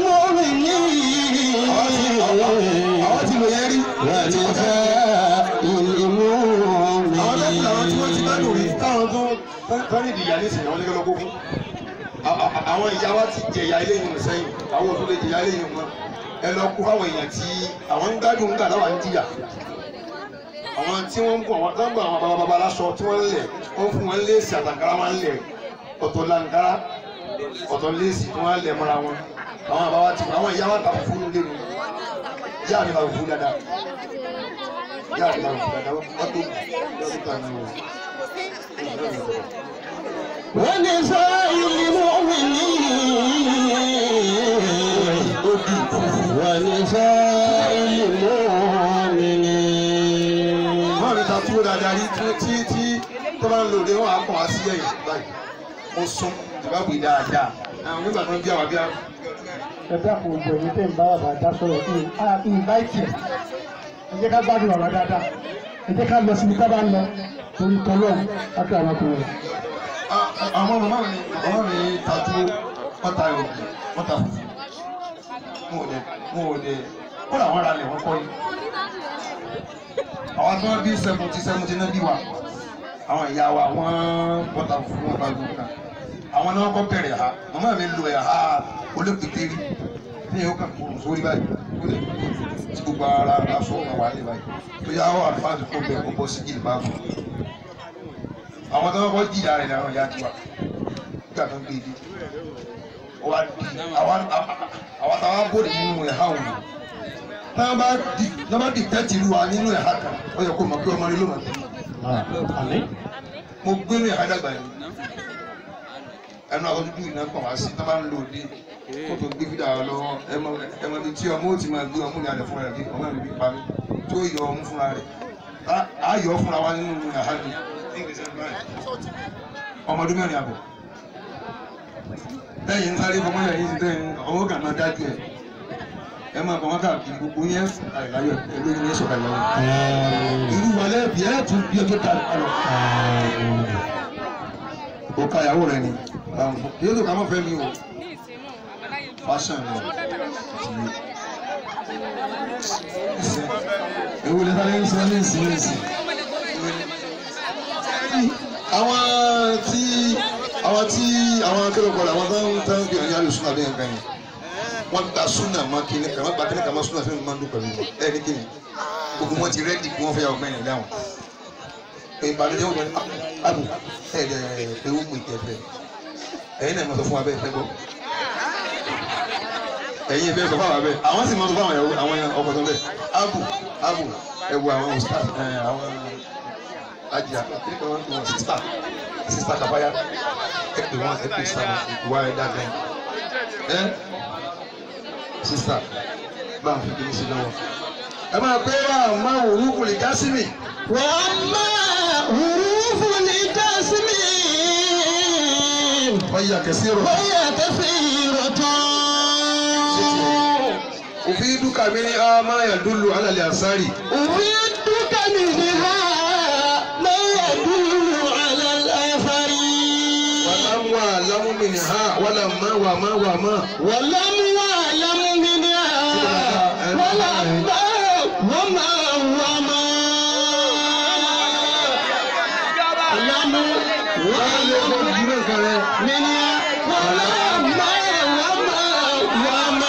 المؤمنين àwọn ti lò yẹn rí. ونساء àwọn lẹ́kùn làwọn tí wọ́n ti bá lò rí المؤمنين táwọn tó tán ní ìdìyà ní ìsìn àwọn lẹ́gbẹ̀ẹ́ lọ́gbọ́n fún. àwọn ìyá wa ti jẹ̀yà ilé yìí sẹ́yìn àwọn òtún lè jẹ̀yà ilé yìí mọ́ ẹ lọ kó fáwọn èèyàn tí àwọn ń gbádùn nígbà táwọn ń jìyà àwọn tí wọ́n ń bọ̀ àwọn tó ń bọ̀ àwọn bàbá bàbá aláṣọ tí wọ́n ń lẹ̀ wọ́n fún wọn léèsì àtàkárá wọn ń lẹ̀ ọ̀tọ̀ làǹkárá ọ̀tọ̀ léèsì tí wọ́n ń lẹ̀ mọ́ra wọn àwọn àbáwá ti àwọn ìyá wa ta fún un lẹ́nu ìyá mi ta fún un dáadáa ìyá mi ta fún un dáadáa wọ́n tó dókítà ní o. ونساء المؤمنين ونساء المؤمنين wọ́n mi ta túwó dáadáa rí tí tí tí tó bá ń lò dé wọ́n á kàn wá sí ẹ̀yìn báyìí mo sún ìbáwí dáadáa àwọn nígbà tó ń bí àwọn bí àwọn. ẹ dákun gbogbo ẹ̀yin tẹ́ ń bá bàbá dá sọ̀rọ̀ kí a ìnváìtì ẹ̀ ẹ jẹ́ ká gbádùn bàbá dáadáa ẹ jẹ́ ká lọ síbi tá a bá ń lọ torí tọ́lọ́ọ̀ láti àwọn ọkùnrin. àwọn màmá mi màmá mi ta túwó wọ́n ta òògùn wọ́n ta fùfú mo ò dé mo ò dé kó làwọn ara lẹ̀ wọ́n kọ́ yìí. àwọn tí wọ́n bí seventy seventy náà bí wa àwọn ìyá wa wọ́n wọ́n ta fùfú wọ́n ta òògùn kan àwọn náà kọ́ bẹ̀rẹ̀ ha màmá mi lo ẹ̀ ha olókìtẹ́rì ní ìhó kan kúrò sórí báyìí ó lè tí gbogbo ara aṣọ ọ̀gá wà lè báyìí tó yá ọ́ àlùfáàdì kó bẹ̀ kó bọ́ sí jìnnì báàbò àwọn tó ń kọ́ jìyà rẹ̀ làwọn ìyá tiwa nígbà tó ń gbé ibi wa di àwọn àwọn táwa bóde nínú ẹ̀ha òun náà bá di náà bá di tẹ́tì lu wa nínú ẹ̀ha kan ó yẹ kó mọ̀ pé ọmọ rẹ ló mọ̀ tẹ́lẹ̀ Àmín. mo gbé ní ẹ̀ha dàgbà yẹn ẹnu àwọn dúdú iná kàn wá sí náà bá ń lò dé kó tó gbé fídà lọ́wọ́ ẹmọ ẹmọ bíi tí ọmọ ó ti máa gbé ọmú ní alẹ́ fúnra rẹ̀ bí ọmọ mi bí pa mí tó yọ ọmú fúnra rẹ̀ á- á yọ ọ́ fúnra wa nínú ẹ̀ha mi ọmọdún mẹ́rin àbọ̀ lẹ́yìn ń sáré fọmọ yẹn yìí tẹ́yìn ọwọ́ kan náà dájú ẹ̀ ẹ máa bọ̀ wọ́n káàkiri gbogbo yẹn àìláyọ̀ ẹgbẹ́ yẹn sọ̀rọ̀ àìláyọ̀ irú wa lẹ́bi ẹ̀ tún bí ọjọ́ ta lọ. o ka ìyàwó rẹ ni kí ló tó ká mọ́ fẹ́ mi o fashion ni ewu lẹ́ta lẹ́yìn sọ ní ìsìn ní ìsìn. àwọn tí àwọn tí àwọn akérò kọlà àwọn tó ń tán bí ọ̀nyá lè súnà bí nǹkan yẹn wọ́n gba súnà mọ́ kíní kan wọ́n gba kíní kan mọ́ súnà fún mi máa ń dún pẹ̀lú wọn ẹ̀ ní kíni gbogbo wọn ti rẹ́dì kí wọ́n fẹ́ yà ọgbẹ́ yẹn dáhùn ìbànújẹ́ wọn ni abu ẹ̀ ẹ̀ ewu mú ìtẹ̀fẹ́ ẹ̀yin náà mọ̀ sọ fún wa bẹ́ẹ̀ fẹ́ gbọ́ ẹ̀yin ìfẹ́ sọ fún àwọn abẹ́ àwọn sì mọ̀ sọ fún àwọn ìyàwó àwọn ọkọ̀ tó bẹ́ẹ̀ abu abu ẹ̀ wo àwọn ustaz ẹ̀ àwọn ajá kí ni wọn wọn sista sista kafaya ẹ pè wọn ẹ pè sista ìwà ẹ dàgbẹ ẹ sista bá a fi kí ni sí lọ́wọ́ ẹ máa pé wá máa wò wúkú lè já sí mi. وأما حروف الجسم wọ́n yà kẹsí rọ̀. فهي كثيرة òfin dúkà mi ní a máa yà dúlù alàlẹ́ àsárì. أريدك منها ما يدل على الأثر wàlámù àlámù mi ní ha wàlámà wàmà wàmà. ولم يعلم منها ولما وما وما لم wọ́n lè kó ìdúró kan rẹ̀. منها ولما وما وما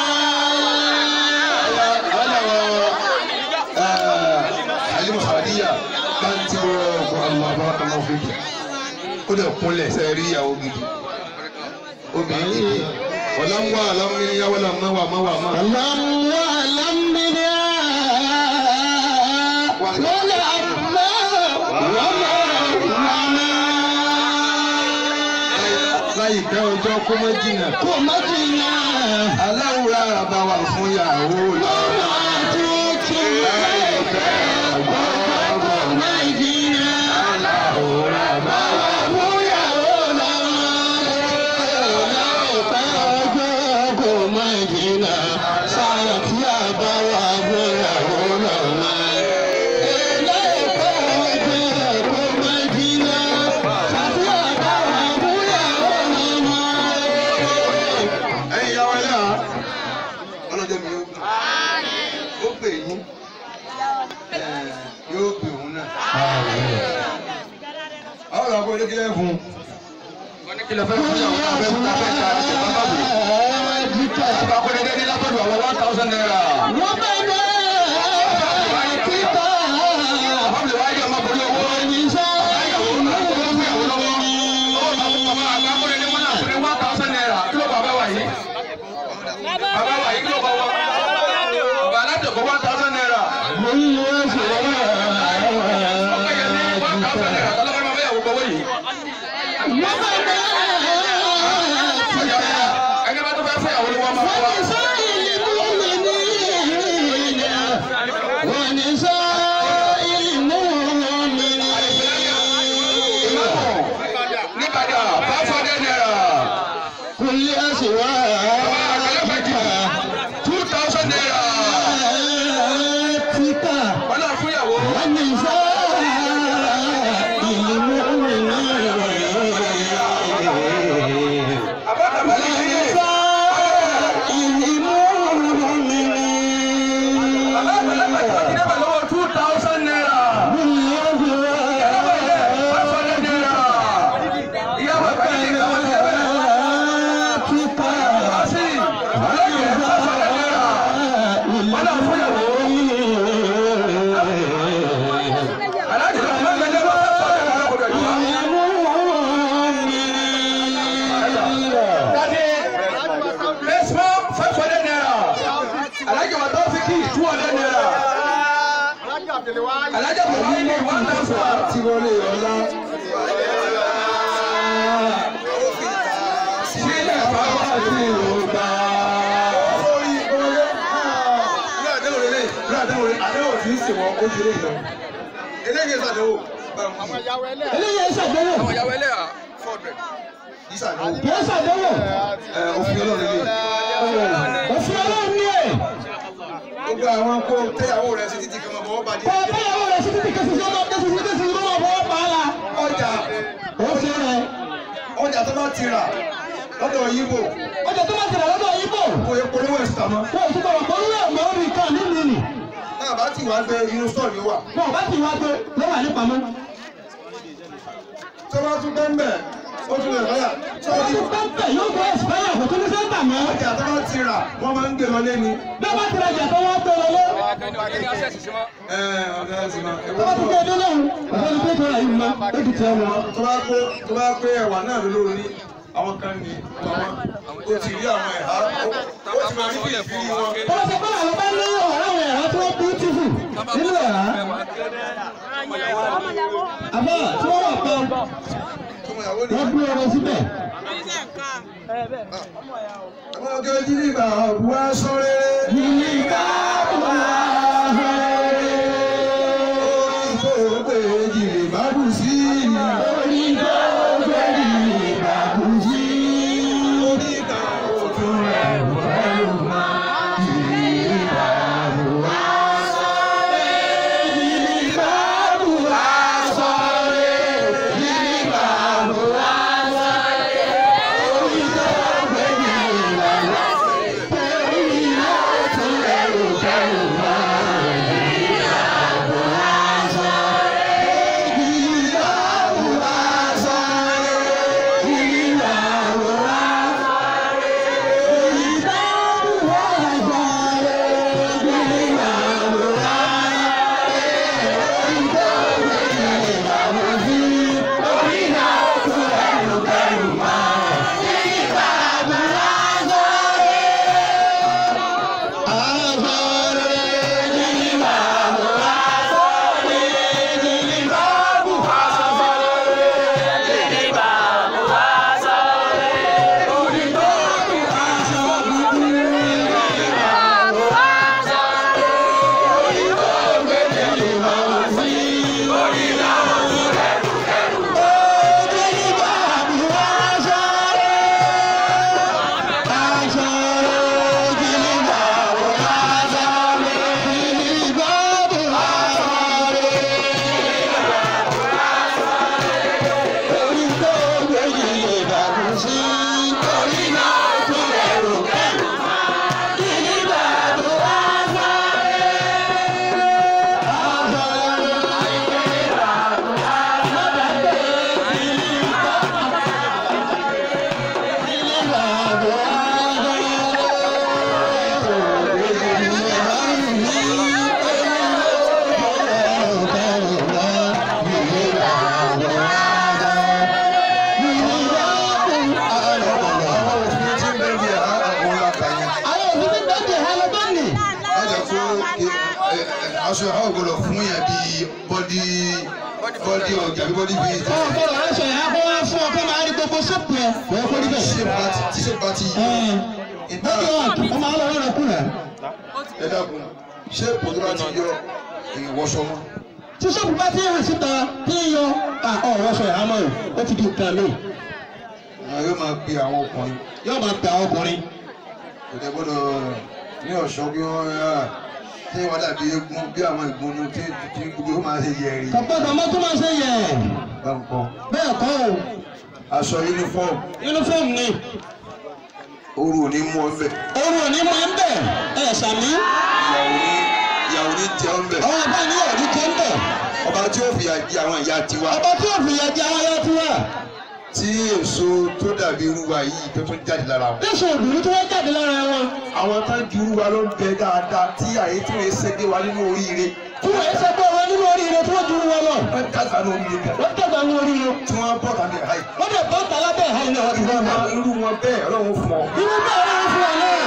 alimu sadiya bá ń tí wọ́n kọ́ àwọn àbá ọmọ fèjì ó dẹ̀ kúnlẹ̀ sẹ́ rí ìyàwó gidi obìnrin gidi ọ̀làmúwà alámúníyá wọ́n máa wà máa wà máa. لم يعلم منها ولما وما وما láyé pẹ́ ọjọ́ kó mọ́ jìnnà kò má jìnnà aláwùrá àbá wà fún yàwó lọ́wọ́. àtúntò láìpẹ́ ọgbọ́n kò má jìnnà aláwùrá àbá wà fúyàwó lọ́wọ́ láìpẹ́ ọgbọ́n kò má jìnnà sáyà tí a bá wà fúyàwó lọ́wọ́. láìpẹ́ ọgbọ́n kò má jìnnà sáyà tí a bá wà fúyàwó lọ́wọ́. ẹ̀yin yàwó ẹlẹ́yà ọlọ́jọ́ mi yóò gbà ó pè yín ẹ̀, yóò pè òun náà. àwọn ọ̀rọ̀ àbúrò kílẹ̀ fún un kílẹ̀ fẹ́ fún yàwó náà fẹ́ fún náà fẹ́ ká ẹ̀ bá bá bò. àbá kọ́ni dédé lápẹ̀lú àwọn one thousand naira. àbábìlì wáyé ọmọ borí owó. ìyàwó náà kó fún ìyàwó lọ́wọ́. owó bàbá bàbá àgbà kọ́ni ní wọ́n náà fún ní one thousand naira. kí ló bàbá wà yìí? bàbá wà yìí kí ló bá wà? bàbá aládùúgbò one thousand naira. ọkọ yẹn ní one thousand naira. tọ́lá bá bá yàwó gbowó yìí. ẹni bá tó fẹ́ fún ìyàwó ni wọ́n máa fún wa. nígbàdà five hundred naira. two thousand naira. wọ́n náà fún ìyàwó. àbátàbá ní ilé. bàbá àgbàlagbà tó ti débà lọ́wọ́ two thousand naira. five hundred naira. ìyá bàbá yìí ní káwọn ṣe bẹ́ẹ̀. wá sí ọlọ́yẹ̀ five hundred naira. wọ́n náà fún ìyàwó. aláàjì náà máa ń gbẹ́jẹ́ bá five hundred naira kò dẹ̀ yíwá. Dade, Mesmo, five hundred naira. Alhaji wa Taofiki, two hundred naira. Alhaji Abdulwahid, one thousand. Tí wọ́n lè yọ̀ọ́lá. Sílẹ̀ bàbá àti Yorùbá. Ilé àdéhùn lélẹ̀. Ilé àdéhùn lélẹ̀. Àdéhùn tí ń sèwọ́ ó ti lè lọ. Eléyìí ìsàdéhùn. eléyìí ṣàdéhùn Àwọn ìyàwó ẹlẹ́yà four hundred. Ìsàdéhùn. kìí ṣàdéhùn Ẹ òfin ọlọ́run lè. òfin ọlọ́run ní ẹ̀ gbogbo àwọn kó tẹ́yàwó rẹ̀ sí títí kan mọ̀ bọ́ bàdí. kọ́ ọ̀tẹ́yàwó rẹ̀ sí títí kẹsì sí ọmọ kẹsì sí kẹsì sí ọmọ fọwọ́ pa á la. ọjà ó ṣe rẹ̀ ọjà tó bá ti rà lọ́dọ̀ yíbò ọjà tó bá ti rà lọ́dọ̀ yíbò kò yẹ polówó ẹ̀sìn tàmọ́. wọ́n ò túbọ̀ wọ́n lé ọmọ orí kan nínú nì náà bá ti wá gbé inú sọ́ọ̀ ni ó wà. wọn ò bá ti wá gbé lọ́wọ́ ànípamọ́. tó bá tún bẹ́ẹ̀ bẹ́ẹ̀ ó tún lè báyà. tó bá wọ́n ti tún pẹ́ńpẹ́ yóò gbé ẹ̀sìpẹ́yà kò tún ní sẹ́ńtà mọ́. ọjà tó bá ti rà wọ́n máa ń gbé lọ lẹ́ni. bí wọ́n bá ti rajà tó wọ́n gbé wọlé. ẹ ọ̀dà ẹ̀sìn náà. tó bá ti gbé dé lóhùn ọ̀sẹ̀ ní péjọ rà yìí mọ́ ó ti tẹ̀ wọn. tó bá pé tó bá pé ẹwà náà ló lórí àwọn kan ní àwọn ó ti rí àwọn ẹ̀há ó ó ti máa rí bí ìfiri wọn. tó bá ti pẹ́ àwọn bá ní ọ̀rọ̀ àwọn ẹ̀rọ tí wọ́n bíútífù nínú ẹ̀rá. àbá tí wọ́n wà pẹ́ tó mọ ìyàwó ni. wọ́n gbé ọmọ síbẹ̀. àwọn ọjọ́ jírí bá wá sọ́rẹ́. yìí ká wà orí tó gbé jìrì bá bù sí. orí tó gbé yìí bá kú sí. orí kan òtún rẹ̀ ẹrù máa yìí bá bù wá sọ́rẹ́. yìí bá bù wá sọ́rẹ́. yìí bá bù wá sọ́rẹ́. orí tó gbé yìí bá wá sọ́rẹ́. orí náà tún ẹrù kẹrù máa yìí bá bù wá sọ́rẹ́. yìí bá bù wá sọ́rẹ́. yìí bá bù wá aṣọ àwọn ògbọ́dọ̀ fún yẹn bíi bọ́dí bọ́dí ọ̀gá bí bọ́dí bíi Ọ̀ gbọ́dọ̀ aṣọ yẹn á kó wá fún ọ kó máa rí gbogbo sọ́ọ̀pù ẹ̀ kò yẹ kó rí bẹ́ẹ̀. ṣé pati tí ṣe pati ìdá Bọ́dọ̀ ọ̀tún ọmọ àwọn ọ̀rọ̀ kù rẹ̀. ẹ dákun ṣé pòtò bá ti yọ ìwọṣọ mọ́ Tí sọ́ọ̀pù bá ti hàn síta tí ń yọ ọ̀rọ̀ sọ ìhámọ́ rẹ̀ ó ti di nǹkan mi. àwọn yóò máa pe àwọn ọkùnrin Yóò máa gbà ọkùnrin. kò tẹ gbọ́dọ̀ ní ọ̀ṣọ́ bí wọ́n yá tí wọ́n dàbí eégún bí àwọn ìgbónú tí tí gbogbo ó máa ṣe yẹ̀rì Kọ̀pọ̀tọ̀ ọmọ tó máa ṣe yẹ. bá ń kọ́ Bẹ́ẹ̀ kọ́ o, aṣọ yúnífọ́ọ̀mù yúnífọ́ọ̀mù ni. ooru ò ní mú ọ ńbẹ Orun ò ní máa ń bẹ̀ ẹ̀ sàmí. ìyàwó ní ìyàwó ní jẹ ọ ńbẹ Àwọn àbá ní ọ̀rí jẹ́ ń bẹ̀. ọba tí ó fìyà jẹ àwọn ìyá tiwa Ọba tí ò fìyà jẹ àwọn ayọ́ tí wà. tí èso tó dàbí irúwa yìí tó tún jáde lára wọn. Yóò òdùnú tí wọ́n jáde lára wọn. àwọn tá ju irúwa ló ń bẹ dáadáa tí àyè tí wọ́n ṣe dé wa nínú oríire Tí wọ́n ṣe pé wọn nínú oríire tí wọ́n ju wọn lọ. wọ́n dàgbà ní oríire kan Wọ́n dàgbà ní oríire. tí wọ́n bọ̀ tàbí àyè. Wọ́n dẹ̀ bọ́ tàlá bẹ́ẹ̀ hàn ní ọdún náà. Àwọn irú wọn bẹ́ẹ̀ ọlọ́run fún ọ Irú bẹ́ẹ̀ ló ń fún ọ náà.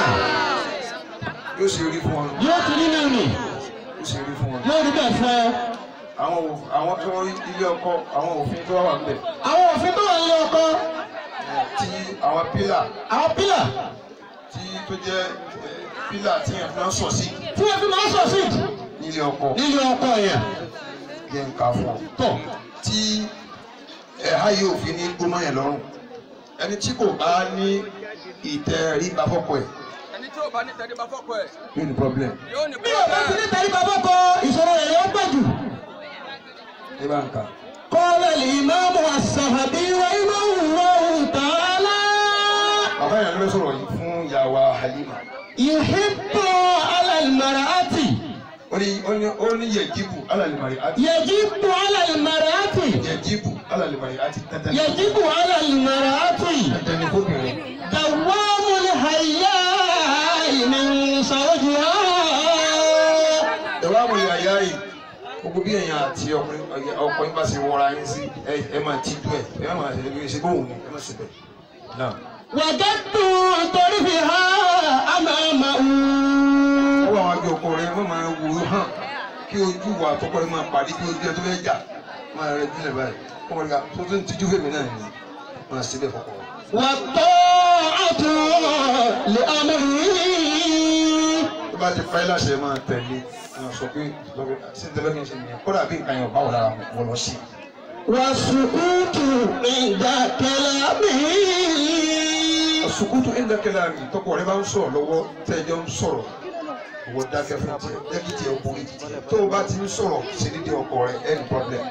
yóò ṣe rí fún ọ Yóò ti rí nínú nì. yóò ṣe rí fún ọ. Yóò rí bẹ́ẹ̀ fún ọ. àwọn ò- àwọn tó ilé ọkọ àwọn òfin tó wà níbẹ̀ Àwọn òfin tó wà ní ọkọ. tí àwọn pílà Àwọn pílà tí tó jẹ́ eh, pílà tí yẹn fi ń sọ sí tí wọ́n fi máa ń sọ sí nílé ọkọ nílé ọkọ yẹn. yẹn ń ka fún ọ. Tọ̀. tí ẹ̀há yóò fi ní gbómọ yẹn lọ́rùn ẹni tí kò bá ní ìtẹríba fọ́kọ ẹ̀ ò bá ní tẹríba fọ́kọ ẹ̀ yóò ní problem. yóò ní bí o bá ti ní problem. tẹ̀lé bàbá kọ ìṣòro rẹ̀ yóò pọ̀ jù. ẹ bá ń kà. قال الإمام الصحابي رحمه الله تعالى bàbá yẹn ló sọ̀rọ̀ yìí fún ìyàwó Halima. يحب على المرأة ó ní ó ní ó ní yẹjibu alalimari ati يجب على المرأة yẹjibu alalimari ati dandan يجب على المرأة dandan ni fóbìnrin. دوام الحياء من زوجها ìwà àwọn ìyá ìyá yìí gbogbo bí èèyàn àti ọkùnrin ọkọ yín bá ṣe wọra yín sí ẹ ẹ máa tijú ẹ ẹ má máa ṣe bí ṣe bóun ni ẹ má ṣe bẹ́ẹ̀. náà وجدت طرفها أمامه ọwọ́ àwọn àjọ ọkọ rẹ wọ́n máa wò ó hàn kí ojú wa àtọkọ rẹ máa pàdé kí ojú ẹ tó fẹ́ jà máa rẹ jùlẹ̀ báyìí ọmọ rẹ ká tó tó ń tijú fèmí náà ni máa ṣe bẹ́ẹ̀ fọkọ rẹ. والطاعة لأمره tó bá ti fáyé láṣẹ máa tẹ̀lé máa sọ pé lọ́wọ́ sí ní tẹ́lẹ̀ kí n ṣe nìyẹn kódà bí nǹkan yẹn ò bá wọ̀ lára wọn lọ sí i. والسكوت عند كلامه àsùkútù ẹ̀ńdà kẹlẹ́ àmì tọkọ rẹ bá ń sọ̀rọ̀ lọ́wọ́ tẹ́jọ́ ń sọ̀rọ̀ ìwọ dákẹ́ fún tiẹ̀ jẹ́kí tiẹ̀ borí tiẹ̀ tó o bá ti ń sọ̀rọ̀ sí dídí ọkọ rẹ ẹni problem.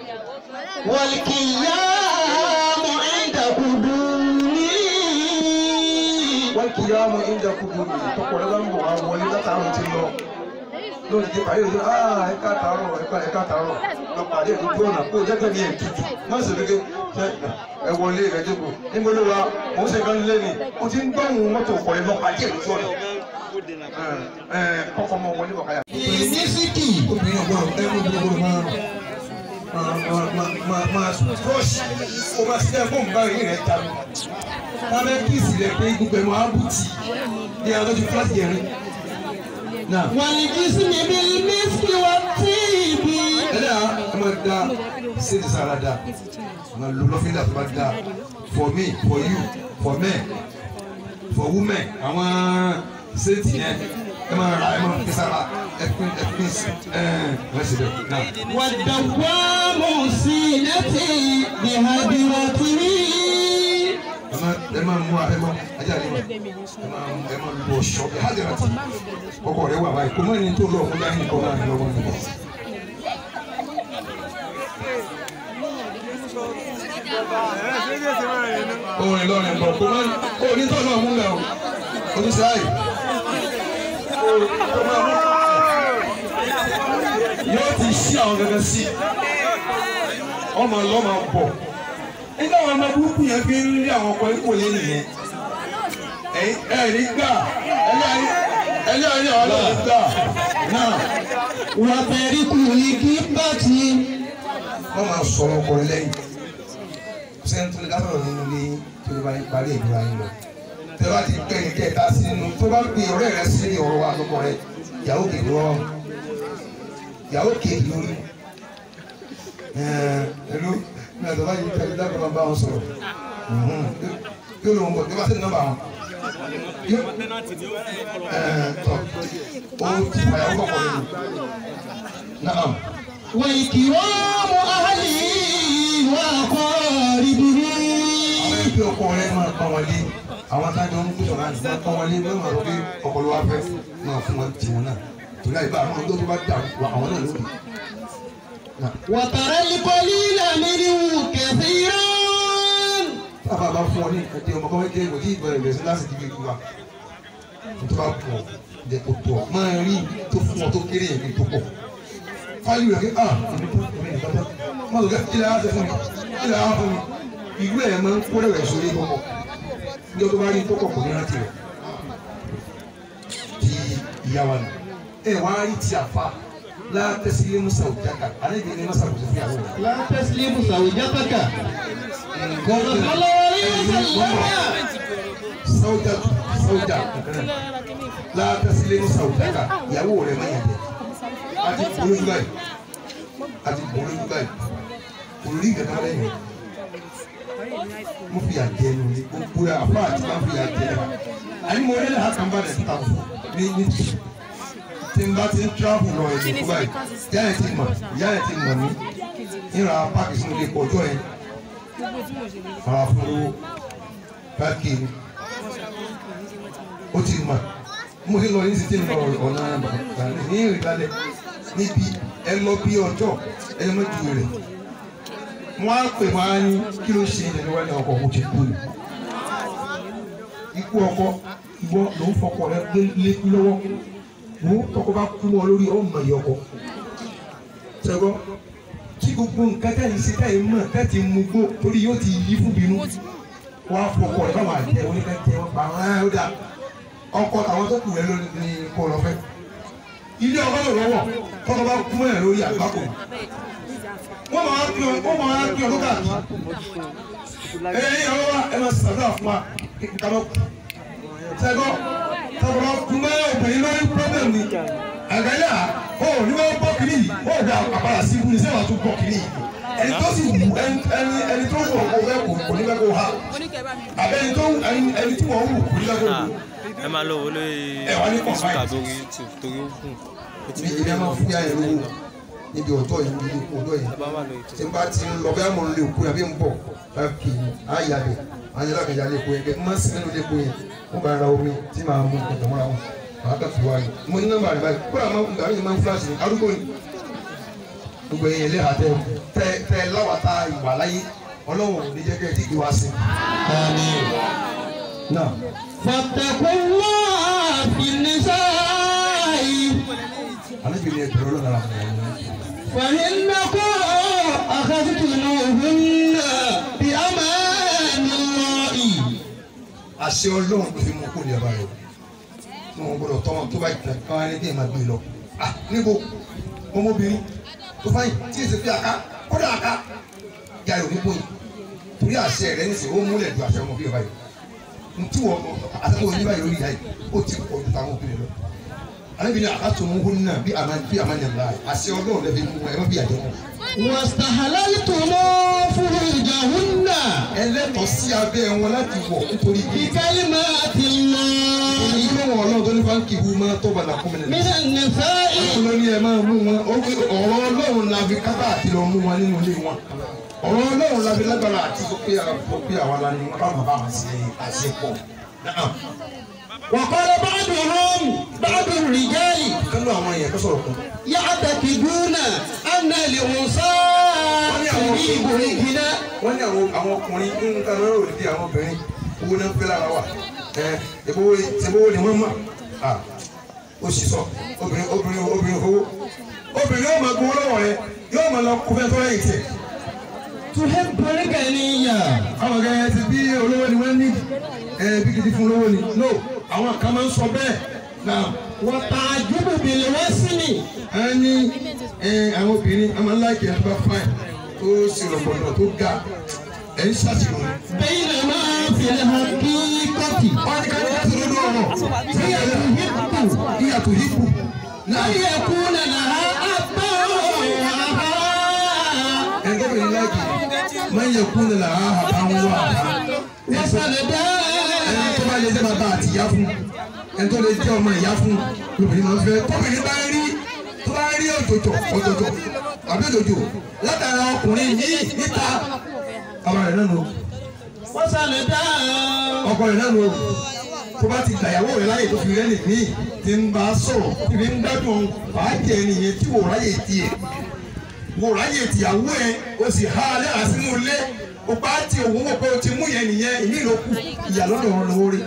والقيام عند قدومه wọ́n kì í yá ọmọ ẹ̀ńdà kúndùn mi tọkọ rẹ bá ń bọ̀ wá wọlé látàárọ̀ ti lọ lónìí ti pàdé ìlú aa ẹ̀ka tààrọ̀ ẹ̀ka ẹ̀ka tààrọ̀ lọ pàdé ìlú tó ọ̀nà kó jẹ́kẹ́ ní ètùtù má sì rí ké ẹ wọlé ẹ jókòó níbo ló wa mo ń ṣe kan lé ní o ti ń gbọ́hùn mọ́tò ọkọ̀ ẹ lọ pàdé ìlú tó ọ̀nà ẹ ẹ kọ́kọ́ mọ wọlé bọ̀káyà. mísíkì obìnrin ọgbọ́n ẹ̀rọ gbogbo máa máa máa máa máa fọ́ọ̀ṣì o máa ṣiṣẹ́ fún nǹkan yìí rẹ̀ ta mi. lábẹ́ kíìsì rẹ̀ pé gbogbo ẹ̀ máa bù tì ní àwọn tó ti fúláṣì yẹn rí. náà والجسم بالمسك والطيب ẹlẹ́yà ẹ máa da ṣéèdì sára da máa lo lọ́fíńdà tó bá da for me for you for men for women àwọn ṣéèdì yẹn ẹ máa ra ẹ máa fi sára ẹ pín ẹ pín ẹ ẹ ṣe bẹ́ẹ̀ náà. والدوام سينتي بهدرته ẹ máa ẹ máa mú ẹ máa ajá ni ma ẹ máa ẹ máa lu ọ̀ṣọ́ ẹ hajj rẹ ti ọkọ rẹ wà báyìí kò mọ ẹni tó lọ ọkọ dání kọ máa lọ wọn nìkan. orin lọrin bọ kò mọ kò ní tó lọ mú lẹ o oníṣẹ́ àyè kò máa mú yóò ti ṣí àwọn gẹ́gẹ́ sí ọmọ lọ́mọ bọ̀ nígbà wọn ọmọ burúkú yẹn fi ń rí àwọn ọkọ ikú yẹn nìyẹn ẹ̀yin ẹ̀rí gbà ẹlẹ́yìn ọlọ́run gbà náà وترك الكبة wọ́n máa sọ̀rọ̀ ọkọ rẹ lẹ́yìn sẹ́ni tó lè dábàá nínú ilé tó lè bá yín parí ìdúrà yín lọ tẹ bá ti gbẹ ní kẹta sí nínú tó bá gbé ọ̀rẹ́ rẹ sí ní ọ̀rọ̀ wa lọ́kọ rẹ ìyàwó kejì wọ́n ìyàwó kejì lórí ẹ̀ẹ́dẹ́lu ní àtọ̀ bá yìí tẹ̀lé dábàá máa bá wọn sọ̀rọ̀ yóò lóun bọ̀ tí wọ́n bá sẹ́ni nọ́mbà wọn ẹ̀ẹ́dọ̀ ó ti fàyàwó kọ̀ọ̀kan lónìí náà. وإكرام أهله وأقاربه àwọn ẹgbẹ́ ọkọ rẹ máa pọ́n wọn lé àwọn tájọ ń gbé ọ̀rá máa pọ́n wọn lé bí wọ́n máa rọ pé ọkọ ló wá fẹ́ máa fún wọn tiwọn náà torí àyíká àwọn ọdún tó bá dà wọ àwọn náà lóbi. وترى القليل منه كثيرا tábà bá fún ọ ní ẹdí ọmọ kan kékeré kò tí ì bẹ̀rẹ̀ bẹ̀rẹ̀ sí láti di ibi wa tó bá pọ̀ jẹ kó tó ọ máa rí tó fún ọ tó kéré yẹn kí tó pọ̀ fáyì rẹ̀ kí ah èmi tó èmi nìkan tó má lọ kí ilẹ̀ á ṣe fún mi ilẹ̀ á fún mi ìlú ẹ̀ máa ń kó rẹ̀ sórí pọ̀pọ̀ ní ọdún bá rí tó pọ̀ kò ní rántí rẹ̀ ti ìyá wa nù ẹ wá rí ti àfa látẹ̀sílẹ̀ musa òjàkà alẹ́ ìgbẹ́ ní masa kò sí fún yàrá rẹ̀. لا تسلم زوجتك صلى الله عليه وسلم sawuja sawuja látàsílẹ̀ sawujaka ìyàwó rẹ̀ máa yàn jẹ́ àti bolójú báyìí àti bolójú báyìí olórí gàdá lẹ́yìn mo fi àjẹ ẹnu ní gbogbo àfa àti máa fi àjẹ ẹnu àyìn mo rí lẹ́hà kan bá dẹ̀ ta fún ní ní tì tí n bá ti ń travel lọ ẹ̀dùn fún báyìí ìyá yẹn ti mọ̀ ìyá yẹn ti mọ̀ mí ìrà páàkì sínú ilé pọ̀ ọjọ́ yẹn ara fún owó páàkì ni ó ti mọ̀ mo ti lọ yín sí tí ń lọ ọ̀nà bàbá ní ìrìnlẹ̀ níbi ẹ lọ bí ọjọ́ ẹ lọ ju rẹ̀ wọ́n á pè wọ́n á ní kí ló ṣe ìdẹ̀ni wá ní ọkọ̀ òun ti kú ni ikú ọkọ ìwọ ló ń fọkọ rẹ gbé lékú lọ́wọ́ wo tọkọ bá kú mọ́ lórí ọmọ yìí ọkọ sẹ́gbọ́n kí gbogbo nǹkan tẹ̀ ń ṣe tẹ̀ ń mọ̀ tẹ̀ ti mú gbó torí yóò ti yí fún bínú wọ́n á fọkọ rẹ báwọn àjẹ oníkẹ́kẹ́ wọn pa wọn á ó dà ọkọ tàwọn tó kù rẹ ló ní kó lọ fẹ́ ilé ọkọ ló lọ́wọ́ tọkọ bá kú mọ́ ẹ̀ lórí àgbákò wọ́n máa ń pè ọ́ wọ́n máa ń pè ọ́ lókà kí ẹ ẹ yàrá wa ẹ máa ṣàdúrà fún wa kàmá sẹ́gbọ́ tọkọ bá kú mọ́ obìnrin lórí pọ́blẹ̀m ni àgbáyà ó ní wọ́n bọ́ kiri yìí ó gba àpàrà sí ibùdó sẹ́wọ̀n tó bọ́ kiri yìí ẹni tó sì wù ẹni ẹni tó wù ọkọ fẹ́ kò kò ní fẹ́ kó ha àbẹ́ni tó ẹni ẹni tí wọ́n wù kò ní fẹ́ kó wù. ẹ máa lọ wọlé Ẹ wá ní facebook confide. àtòrí youtube torí ó gùn ó ti mi rí ìyá máa ọmọ fún yàrá lówó níbi ọ̀dọ́ yìí níbi ikú ọ̀dọ́ yìí bá wà lórí tí n bá ti ń lọ bẹ́ẹ̀ mo ń lè kú yàbí ń bọ̀ bá kì í á yà bẹ̀ á yẹ lákàjà lè kú yẹn kẹ́ má sí nínú lè kú yẹn mo bá ra omi tí màá mú kọ̀tọ̀ mọ́ra wọn màá kà fi wá yìí mo ní nọ́mbà rẹ̀ báyìí kódà máa ń gbà yín máa ń fúláṣì ní arúgbó ni gbogbo ẹ̀yìn ilé àtẹ tẹ tẹ láwàtà ìwà láyé ọlọ́run ò ní jẹ́ kẹ́ ẹ dìgbì wá sí i. náà فاتقوا الله في النساء àlejò ni ẹgbẹ̀rún ọlọ́run ara fún wọn. فإنكم أخذتموهن بأمان الله àṣẹ ọlọ́run ló fi mú kó ní ẹ̀bá rẹ̀ tí wọ́n gbọ́dọ̀ tọ́ wọn tó bá jẹ káwọn ẹni bí ẹ̀ máa gbé lọ. Ah, níbo ọmọbìnrin tó fáyìn tí èsì fi àká kódà àká ya ìròyìn níbo yìí torí àṣẹ rẹ̀ ní sìn ó múlẹ̀ ju àṣẹ ọmọ bí ọba yìí ntí wọ́n àtàkùn oníbà yìí lórí ìyá yìí ó ti pọ̀ ju táwọn obìnrin lọ. àlejò àkàtò mú hún náà bí àmà bí àmà yàn láàyè àṣẹ ọlọ́run lẹ́bi mú ẹ má bí àjẹ wọn. واستحللتم فروجهن ẹlẹ́tọ̀ọ́ sí abẹ́ wọn láti wọ̀ nítorí bí بكلمات الله onígbọ̀wọ̀ ọlọ́run tó ní fáńkì hu máa tọ́ bàtà kọ́mọ من النساء olórí ẹ máa mú wọn ó fi ọ̀rọ̀ ọlọ́run la fi kápá àti lọ mú wọn nínú ilé wọn ọ̀rọ̀ ọlọ́run la fi lágbára àti sọ pé sọ pé àwa la ni wọn bá bàbá wọn ṣe àṣepọ̀ وقال بعضهم بعض الرجال kánú àwọn èèyàn tó sọ̀rọ̀ kan يعتقدون أن الأنثى تجيب الغنى wọ́n ní àwọn àwọn ọkùnrin ń kan lọ́rọ̀ òdìdí àwọn obìnrin owó náà ń fẹ́ lára wa ẹ ìbówó ìbówó ni wọ́n mọ̀ à ó sì sọ obìnrin obìnrin obìnrin owó obìnrin yóò máa gbowó lọ́wọ́ rẹ yóò máa lọ kó fẹ́ tó lẹ́yìn tiẹ̀. تحب الغنية àwọn ọ̀gá yẹn ti bí olówó ni wọ́n ní ẹ bí gidi fún olówó ni no àwọn kan máa ń sọ bẹ́ẹ̀ náà وتعجب بالوسم ẹ ní ẹ àwọn obìnrin a máa ń láìkì ẹ̀ bá fáìn tó sì rọ̀pọ̀ náà tó ga ẹ̀ ń ṣàṣìrò ni. بينما في الحقيقة wọ́n ti ká ní láti lójú ọ̀rọ̀ tí هي ẹ تحب ìyàtọ̀ hípù náà أن يكون لها أبا وأخا ẹ̀ ń gbọ́dọ̀ láìkì máa ń yẹ kú ní làá àbáwọn wà وسندا ẹni tó bá lè jẹ́ bàbá àti ìyá fún ẹni tó lè jẹ́ ọmọ ìyá fún lóbìnrin máa ń fẹ́ tóbìnrin bá rí tó bá rí òjòjò òjòjò àbí òjòjò látara ọkùnrin yìí níta ọmọ rẹ̀ náà nù وسندا ọkọ rẹ̀ náà nù tó bá ti gbàyàwó rẹ̀ láyè tó fi rẹ́ nìmí ti ń bá a sọ̀rọ̀ tí fi ń gbádùn fàájì ẹni yẹn tí wò ráyè tiẹ̀ wò ráyè tìyàwó ẹ o sì há alẹ́ àsínú ilé o bá ti òun wò pé o ti mú yẹn nìyẹn ìmí ìlókù ìyàlọ́dọ̀ ọ̀rọ̀ lórí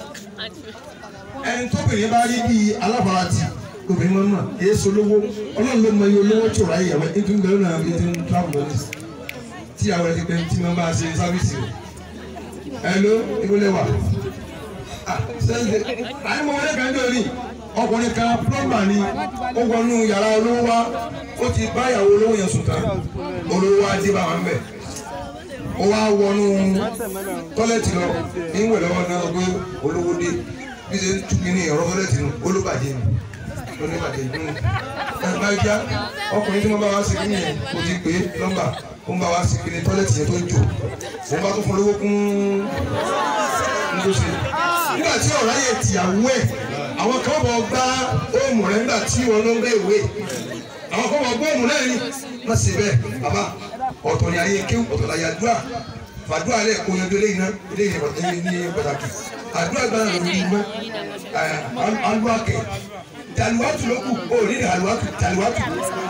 ẹni tóbìnrin bá rí bíi alábàáràtì obìnrin máa ń mà èyí solówó ọlọ́run ló mọ iye olówó tí ò ráyè ìyàwó ẹ̀ nítorí bẹ́ẹ̀ náà bí ti ń travel lọ nísì tí àwọn ẹ̀ ti pẹ́ tí wọ́n bá ṣe sáfíìsì rẹ̀ ẹ ló ìwọlé wà sẹ́ńdẹ̀ àyè mọ̀ wọlé kan jọ ní ọkùnrin kan plọ́mbà ni ó wọnú yàrá olówó wa ó ti bá ìyàwó olówó yẹn sùn tán olówó wa dé bá wọn bẹ̀ ó wá wọnú tọ́lẹ̀tì lọ ní ìwẹ̀ lọ́wọ́ náà gbé olówó dé bí ṣe ń tukí ní ọ̀rọ̀ tọ́lẹ̀tì nù olóbàjẹ́ nù olóbàjẹ́ nù ẹ̀ máa já ọkùnrin tí wọ́n bá wá sí kíni yẹn kò ti pé nọ́mbà ó ń bá wá sí kíni tọ́lẹ̀tì yẹn tó ń jò òun bá tó fún olówó kún ńlọsẹ nígbà tí ọ̀rá yẹn tìyàwó ẹ̀ àwọn kan bọ̀ gbá óòmù rẹ̀ nígbà tí wọn ló ń gbé ìwé àwọn kan bọ̀ gbọ́ óòmù náà ni wọ́n sì bẹ́ẹ̀ bàbá ọ̀tọ̀ ni ayé kéwù ọ̀tọ̀ la yàdúrà fàdúrà lẹ̀ kó yanjú eléyìí náà eléyìí ní ní pàtàkì àdúrà gbà ló ní mọ́ aluwakẹ taliwatu ló kù ó ní aluwatu taliwatu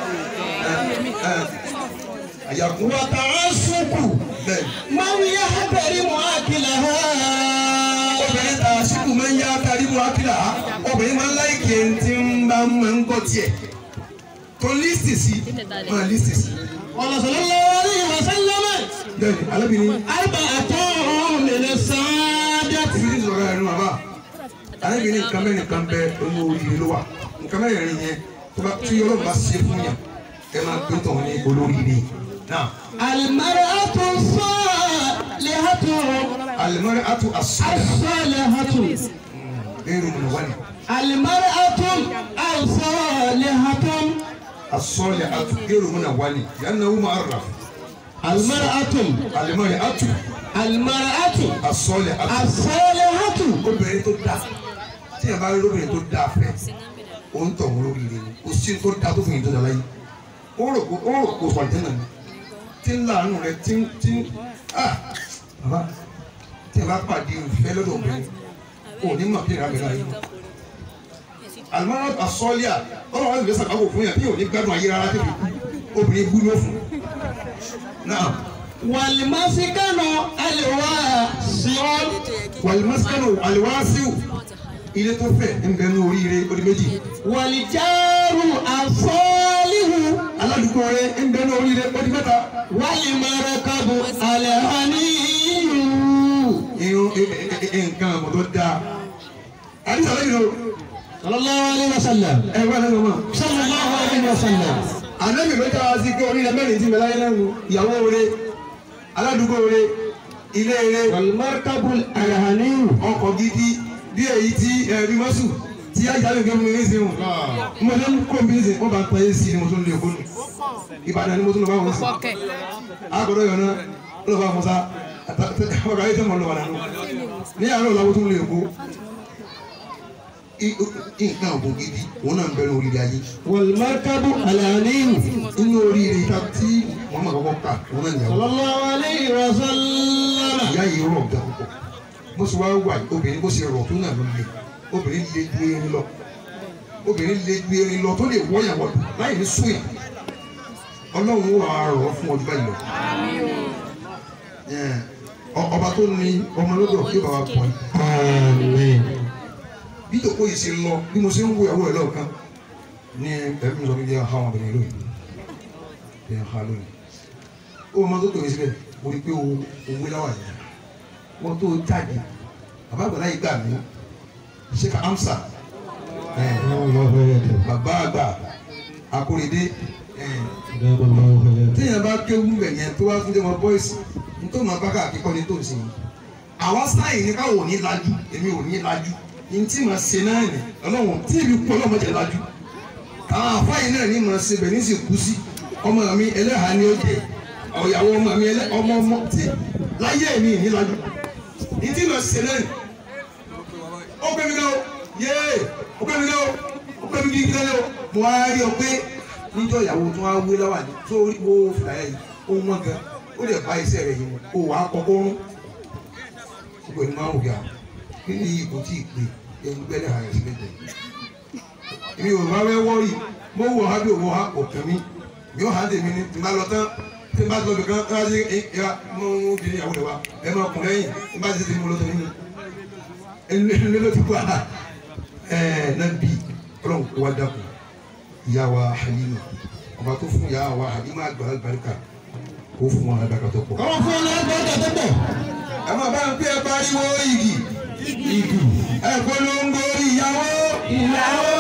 àyàkú وتعصب bẹ́ẹ̀ من يحترم أكلها obìnrin ta síkù máa ń yá kárí mu akíla obìnrin máa ń láìkè tí ń bá máa ń gbọ́ tiẹ̀ tó lísì sí máa lísì sí قال صلى الله عليه وسلم bẹ́ẹ̀ ni alábìnrin أربعة من السادة ibi tí sọ̀rọ̀ ẹ̀rọ bàbá alábìnrin nǹkan mẹ́rin kan bẹ olú oríire ló wà nǹkan mẹ́rin yẹn tó bá tí ọlọ́run bá ṣe fún yàn ẹ máa gbé tọ̀hún ní olóríire náà المرأة الصالحة alimọ́rẹ́ atu asọ́lẹ̀ الصالحة ẹ̀rù mi wà ní المرأة الصالحة asọ́lẹ̀ atu ẹ̀rù mi wà ní yànnà wọ́n máa rà المرأة alimọ́rẹ́ atu المرأة asọ́lẹ̀ atu الصالحة obìnrin tó dáa tí yàrá bá rí obìnrin tó dáa fẹ́ o ń tọ̀hún lóríire ni o sí tó dáa tó fún yìí tó dáa láyé ó rò kó ó rò kó sọ̀rọ̀ náà ni tí ń láàánú rẹ tí ń tí ń ah bàbá tí yàrá pàdé ìfẹ́ lọ́dọ̀ obìnrin o ní mọ̀ kí ìrà mi láyé alimọ́nà asọ́líà ọlọ́run wá lè sàkáwò fún yàn tí yóò ní gbádùn ayé rárá tẹ̀lé obìnrin bú ló fún náà والمسكن الواسع wàlúmọ́sánù àlùwàsíù ilé tó fẹ̀ ń bẹ ní oríire odi méjì والجار الصالح aládùúgbò rẹ ń bẹ ní oríire odi mẹ́ta والمركب الهني irun nǹkan àmọ̀ tó dáa àdìsá lẹ́yìn o صلى الله عليه وسلم ẹ wá lẹ́nu mọ́ صلى الله عليه وسلم ànábì ló já wa sí pé oríire mẹ́rin ti mẹ́láyé lẹ́nu ìyàwó rẹ aládùúgbò rẹ ilé rẹ والمركب الهني ọkọ̀ gidi bí èyí tí ẹ̀rí mọ́sù tí ajáde nǹkan mi ní sìn mo lé kó mi ní sìn wọ́n bá ń pa é sí ni mo tún lè kó nù Ìbàdàn ni mo tún lọ bá wọn sìn agbọ́dọ̀ yọ̀ náà ló bá musa ọ̀rọ̀ ayé tẹ́ mọ̀ lọ́wọ́ nínú ní àárọ̀ làwọn tún lè kó nǹkan ọ̀gbọ̀n gidi òun náà ń bẹ̀rẹ̀ oríire ayé والمركب الهني inú oríire ta tí wọ́n máa kọ́kọ́ kà òun náà nìyàwó صلى الله عليه وسلم ìyá yìí rọ̀ ga púpọ̀ bó ṣe wá wà yìí obìnrin bó ṣe rọ̀ tó náà ló le obìnrin le ju erin lọ obìnrin le ju erin lọ tó lè wọ́yà wọ̀lú láì ní súyà ọlọ́run wà á rọ̀ ọ́ fún ọdún báyìí lọ. Ẹ̀, ọ- ọba tó ní ọmọ lọ́dọ̀ kí bàbá pọ̀ yìí آمين bí tòkó yìí ṣe lọ bí mo ṣe ń wo ìyàwó ẹ̀ lọ́ọ̀kan ní ẹ̀mí mi sọ pé jẹ́ ha wọn bẹ̀rẹ̀ lónìí jẹ́ ha lónìí ó máa tó tòun síbẹ̀ mo rí i pé o owó láwà yìí wọ́n tó jáde bàbá àgbàlá yìí gbà mí ṣé ká amsa ẹ̀, الله يده bàbá àgbà akóredé ẹ̀, دام الله يده téèyàn bá kéwú bẹ̀ yẹn tó wá fún jẹ́ wọn bọ́ìsì nítorí wọn bá káàkiri kọ́ ni tó ń sìn yìí àwa sáyìn ní káwọn ò ní lajú èmi ò ní lajú ní tí màá ṣe náà nì ọlọ́wọ́n tí èmi kú ọlọ́wọ́n jẹ lajú àwọn àfáyín náà ní màá ṣe bẹ̀ ní sì kú sí ọmọ mi ẹlẹ́hàá ni ó jẹ ọ̀yàwó ọmọ mi ẹlẹ́ ọmọ ọmọ tí láyé mi ní lajú ní tí màá ṣe náà nì ó gbé mi lọ yéé ó gbé mi lọ ó gbé mi kí lọ mo wá rí ọ pé níjọ́ ìyàwó tó wá wé láwà ní tó wo fìlàyà yìí ó wọ́n gan ó lè bá iṣẹ́ rẹ̀ yìí ó wàá kọ́kọ́ rún gbogbo ẹni máa ń wùyà kí ni ipò tí ì pè ẹni gbẹ́lẹ̀ ààrẹ sí lẹ́gbẹ̀ẹ́ èmi ò máa fẹ́ wọ́ọ̀rì mo wọ̀ ha bí òwò ha kò kàn mí mi ò ha tèmi ni tí n bá lọ tán tí n bá lọ bìkan ẹ bá ṣe ẹ ẹ mo ń bí ìyàwó rẹ wa ẹ máa kùn lẹ́yìn tí n bá ṣe tèmi mo lọ tán nínú ẹni ẹni ló ti kú àná ẹ náà bí ọlọ́run kó wá dàpọ̀ ìyá wa Halima ọba tó fún ìyá wa Halima àgbàlá barika kó fún wọn alábàákà tó pọ̀. ọmọ fún ọlọ́run gbọ́dọ̀ tó pọ̀ ẹ máa bá ń pè é pariwo igi igi ẹ polongo ìyàwó ìyàwó